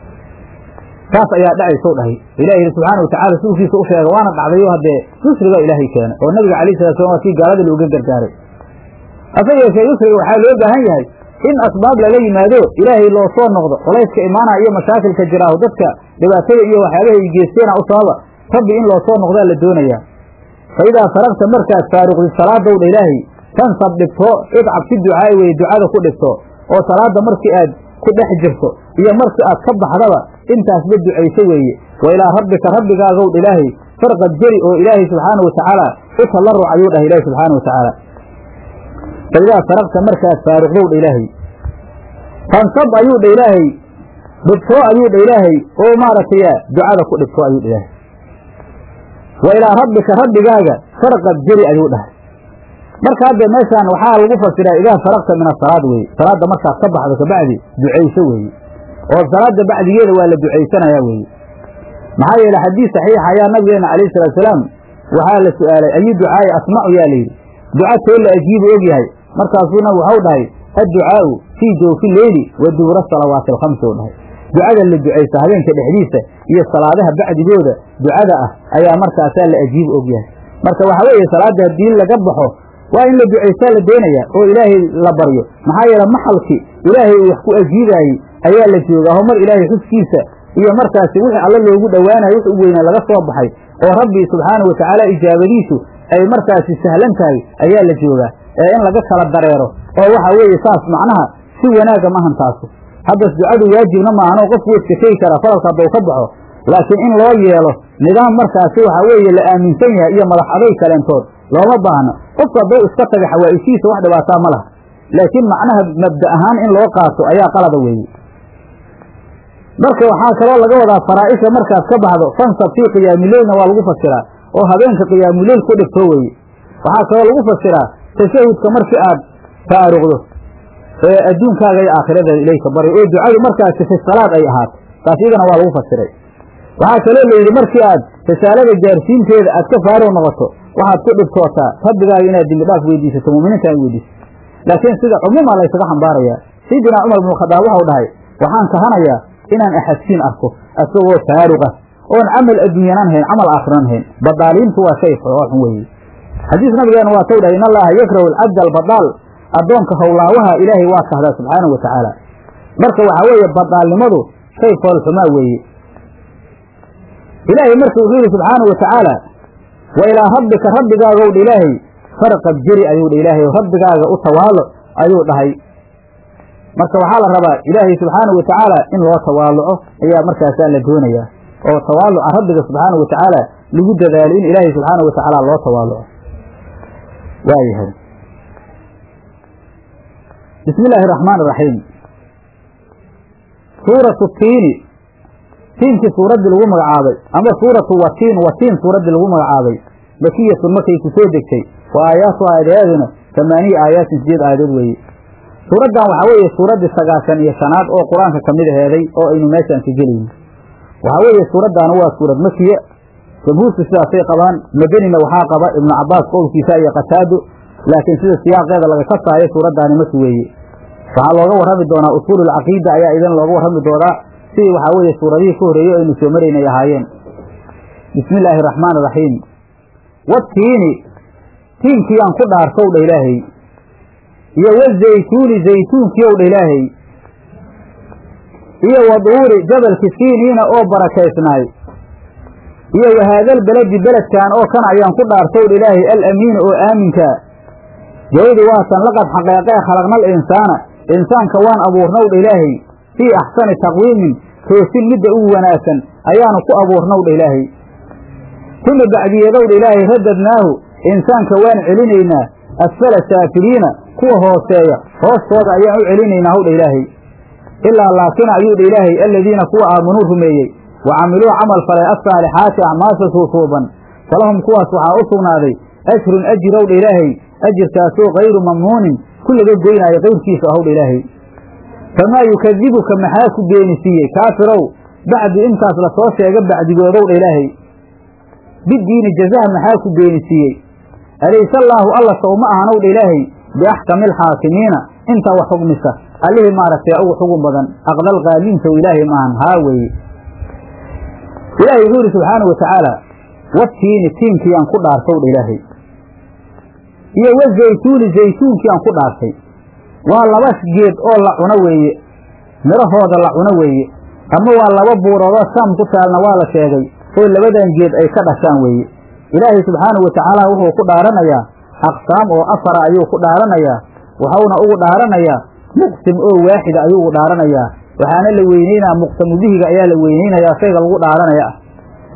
taas ayaa dhacaysow dhahay ilahi yidhi subxaana watacala rasuulkiisa u sheega waana dhacdayo haddee yusrigaa ilaahay keenay oo nabiga calayh salat slam waa kii gaalada looga gargaaray hase yeeshee yusriga waxaa loo baahan yahay in asbaab lala yimaado ilaahay loo soo noqdo culayska imaanaya iyo mashaakilka jiraaho dadka dhibaatada iyo waxyaabaha ay geesteena u sababa rabbi in loo soo noqdaa la doonayaa fa idaa faragta markaad faaruqdid salaadow dha ilaahay tansab dhigto idcab si ducaa'i weye ducada ku dhigto oo salaadda markii aad ku dhex jirto iyo markii aad ka baxdaba intaasba ducayso weeye wa ilaa rabbika rabbigaagaw dha ilaahay farqad jeri oo ilaahay subxaana wa tacaala u tallaruc ayuu dhahay ilaahi subxaana wa tacaala faidaa faraqta markaad faaruqdow dha ilaahay fansab ayuu dha ilaahay dhibtoo ayuu dha ilaahay oo maaragtay ducada ku dhibtoo ayuu dha ilaahay wa ilaa rabbika rabbigaaga farqad jeri ayuu dhahay marka hadda meeshaan waxaa lagu fasiraa idaa faraqta min asalaad weeye salaadda markaad ka baxdo kabacdi ducayso weeye oo salaada bacdigeeda waa la ducaysanayaa weeye maxaa yeele xadiis saxiixa ayaa nabigeena calayhi salaatusalaam waxaa la su'aalay ayu ducaa'i asmacu yaa layidhi duca too la ajiibu og yahay markaasuu nabigu waxau dhahay adducaa'u fii jawfi leyli wa dubura salawaati alkhamsi u dhahay ducada la ducaysa habeenka dhexdiisa iyo salaadaha bacdigooda ducada ah ayaa markaasaa la ajiibu og yahay marka waxaa weeye salaadda haddii laga baxo waa in la ducaysaa la doonaya oo ilaahay la baryo maxaa yeele maxalkii ilaahay uu wax ku ajiibaayey ayaa la joogaa ho mar ilaahay xuskiisa iyo markaasi wixii alla loogu dhowaanayo wix u weynaa laga soo baxay oo rabbi subxaana wa tacaala ijaabadiisu ay markaasi sahlan tahay ayaa la joogaa ee in laga kala dareero oo waxa weeye saas macnaha si wanaaga maahan taasu haddas ducadu waajibna maahan oo qofku iska tegi karaa falalka haddau ka baxo laakiin in loo yeelo nidaam markaasi waxa weeye la aaminsan yahay iyo madax aday kaleentood looma baahno qofku hadduu iska taga xawaa'ishiisa wax dhibaataa ma laha laakiin macnaha mabda ahaan in loo qaato ayaa qalada weeye marka waxaa kaloo laga wadaa faraa'isha markaad ka baxdo fansab fii qiyaamuleylna waa lagu fasiraa oo habeenka qiyaamuleyl ku dhigto weeye waxaa kaloo lagu fasiraa tashahudka markii aad faaruqdo ee adduunkaaga iyo aakhiradaada ilayka bari oo ducadu markaasi fi salaad ay ahaato taas iyadana waa lagu fasiray waxaa kaloo la yidhi markii aad risaalada gaarsiinteeda aad ka faaruq noqoto waxaad ku dhibtootaa rabbigaaga inaad dembi dhaaf weydiisato muuminiinta ay weydiisato laakiin sida cumuumaa laysaga xambaarayaa sayidina cumar bnu khadaab waxau dhahay waxaan kahanayaa inaan axadsiin arko asagoo faaruqa oon camal adduunyanaan hayn camal aakhiran hayn badaaliintu waa shay oo xun weeye xadiis nabigeena waa taw dhahay in allaha yakrahu alcabda albadaal addoonka howlaawaha ilaahay waa kahdaa subxaanahu wa tacaala marka waxaa weeye badaalnimadu shay foolxumaa weeye ilaahay marka wuxuu yidhi subxaanahu wa tacaala wa ilaa rabbika rabbigaagow dha ilaahay farqad jeri ayuu dha ilaahay rabbigaaga u tawaalo ayuu dhahay marka waxaa la rabaa ilaahay subxaanahu wa tacaala in loo tawaaluco ayaa markaasaa la doonayaa oo tawaaluca rabbiga subxaanahu wa tacaala lagu dadaalo in ilaahay subxaanahu wa tacaala loo tawaaluco waayahay bismi illaahi araxmaan iraxiim suuratu tiini tiinkii suuraddii lagu magacaabay ama suuratu watiin watiin suuraddii lagu magacaabay makiyatun markay ku soo degtay wa aayaatu aayadayaaduna tamaaniya aayaatin sideed aayadood weeye suuraddan waxaa weeye suuraddii sagaashan iyo shanaad oo qur-aanka ka mid aheeday oo aynu meeshaan ka gelayno waxaa weeye suuraddaana waa suurad makiya jamhuurtu sidaasay qabaan madanina waxaa qaba ibnu cabaas qowlkiisa iyo qataado laakiin sida siyaaqeeda laga kasaayo suuraddaani maki weeye waxaa looga warrami doonaa usuululcaqiida ayaa idin looga warrami doonaa sidii waxaa weeye suuradihii ka horreeyey aynu soo maraynay ahaayeen bismi illaahi araxmaan iraxiim watiini tiinkiyaan ku dhaartow dha ilaahay iyo wazaytuuni zaytuunkiyow dha ilaahay iyo waduuri jabalki siiniina oo barakaysnaay iyo wahaadal beledi beledkan oo kan ayaan ku dhaartow dha ilaahay alamiini oo aaminkaa jawadi waatan laqad xaqeeqee khalaqnal insaana insaanka waan abuurnow dha ilaahay fii axsani taqwiimin toosin midda ugu wanaagsan ayaanu ku abuurnow dha ilaahay tuma bacdiyeedow dha ilaahay radadnaahu insaanka waan celinaynaa asfala saafiliina kuwa hooseeya hoostooda ayaan u celinaynaa howdha ilaahay ilaa laakin ayuu dha ilaahay aladiina kuwa aamanuu rumeeyey wa camiluu camal falay assaalixaati acmaasha suusuuban falahum kuwaas waxaa u sugnaaday ajrun ajirow dha ilaahay ajirkaasoo kayru mamnuunin ku laga goynaayo qayrkiisa ahowdha ilaahay famaa yukadibuka maxaa ku beenisiiyey kaafirow bacdi intaas lasoo sheega bacdigoodow dha ilaahay bidiini jazaha maxaa ku beenisiiyey alayse allaahu alla sow ma ahanow dha ilaahay biaxkami alxaakimiina inta wax xugmisa allihii maaragtay ugu xugun badan aqdal qaaliintow ilaahay maahan haa weeye ilaahay wuxuu yidhi subxaanau watacaala watiini tiinkiyaan ku dhaartow dha ilaahay iyo wazaytuuni zaytuunkiyaan ku dhaartay waa laba geed oo la cuno weeye midhahooda la cuno weeye ama waa laba buuroodoo saam ku taalna waa la sheegay oo labadan geed ay ka dhashaan weeye ilaahay subxaanahu watacaala wuxuu ku dhaaranayaa aqsaam oo afara ayuu ku dhaaranayaa waxauna ugu dhaaranayaa muqsim oo waaxida ayuu ugu dhaaranayaa waxaana la weyneynaa muqsamu bihiga ayaa la weyneynayaa shayga lagu dhaaranaya ah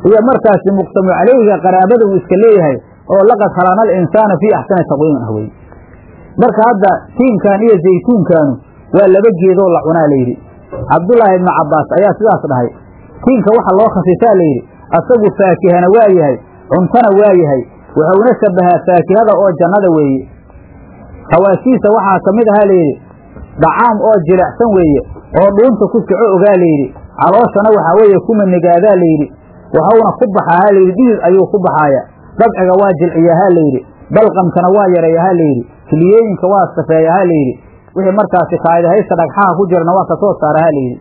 iyo markaasi muqtamu caleyhiga qaraabada uu iska leeyahay oo laqad khalaqna alinsaana fii axsani taqwiimin ah weye marka hadda tiinkan iyo zaytuunkaanu waa laba geedoo la cunaa layidhi cabdullaahi ibnu cabbaas ayaa sidaas dhahay tiinka waxa loo khasisaa layidhi asagu faakihana waa yahay cuntana waa yahay wuxuuna shabahaa faakihada oo jannada weeye hawaashiisa waxaa ka mid ahaa layidhi dhacaam oo jilicsan weeye oo dhuunta ku soco ogaa layidhi calooshana waxaa weeye kuma nigaadaa layidhi waxauna ku baxaahaa layidhi dhidid ayuu ku baxaaya dabciga waa jilciyahaa layidhi balqamkana waa yareeyahaa layidhi kiliyooyinka waa safeeyahaa layidhi wixii markaasi kaadihaysta dhagxaha ku jirana waa ka soo saarahaa layidhi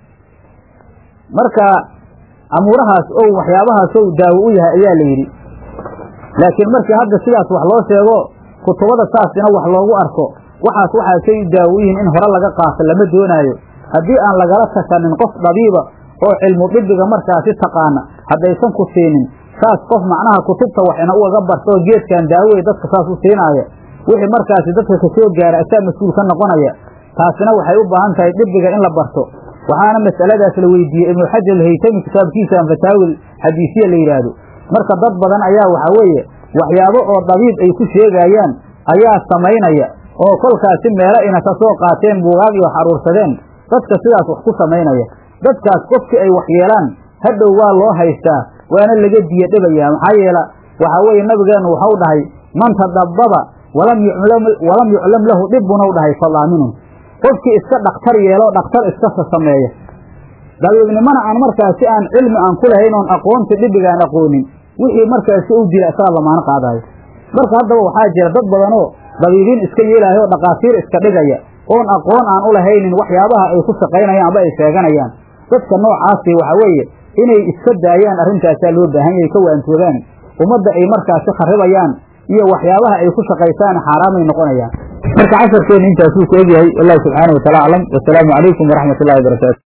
marka amuurahaas ow waxyaabahaas ow daawo u yahay ayaa la yidhi laakiin markii hadda sidaas wax loo sheego kutubada saasina wax loogu arko waxaas waxaasay daawo u yihiin in hore laga qaato lama doonaayo haddii aan lagala tashanin qof dhabiiba oo cilmu dhibiga markaasi taqaana haddaysan ku siinin saas qof macnaha kutubta waxina ugaga barto geedkan daawey dadka saas u siinaaya wixii markaasi dadka kasoo gaara asaa mas-uul ka noqonaya taasina waxay u baahan tahay dhibiga in la barto waxaana masaladaas la weydiiyey ibnu xajar alhaytami kitaabkiisaan fataawil xadiisiya la yidhaahdo marka dad badan ayaa waxaa weeye waxyaabo oo dabiib ay ku sheegayaan ayaa samaynaya oo kolkaasi meelo ina ka soo qaateen buugaag iyo xaruursadeen dadka sidaas wax ku samaynaya dadkaas qofkii ay wax yeelaan hadhow waa loo haystaa waana laga diya dhibayaa maxaa yeela waxaa weeye nabigeennu waxau dhahay man tadabbaba walam yuclam lahu dhibbunau dhahay fadaaminun qofkii iska dhakhtar yeelo dhakhtar iskasa sameeya dabiibnimana aan markaasi aan cilmi aan ku lahayn oon aqoonta dhibigaan aqoonin wixii markaasi u jira isagaa lamaano qaadaayo marka haddaba waxaa jira dad badanoo dabiibiin iska yeelaayo oo dhakhaatiir iska dhigaya oon aqoon aan u lahaynin waxyaabaha ay ku shaqaynayaan amba ay sheeganayaan dadka noocaasi waxa weeye inay iska daayaan arrintaasaa loo baahan yahay ka waantoogaan ummadda ay markaasi kharibayaan iyo waxyaabaha ay ku shaqaysaan xaaraamay noqonayaan marka casharkeenna intaasuu ku egyahay wallahu subxaana wa taala aclam wasalaamu calaykum waraxmat ullahi wabarakaatu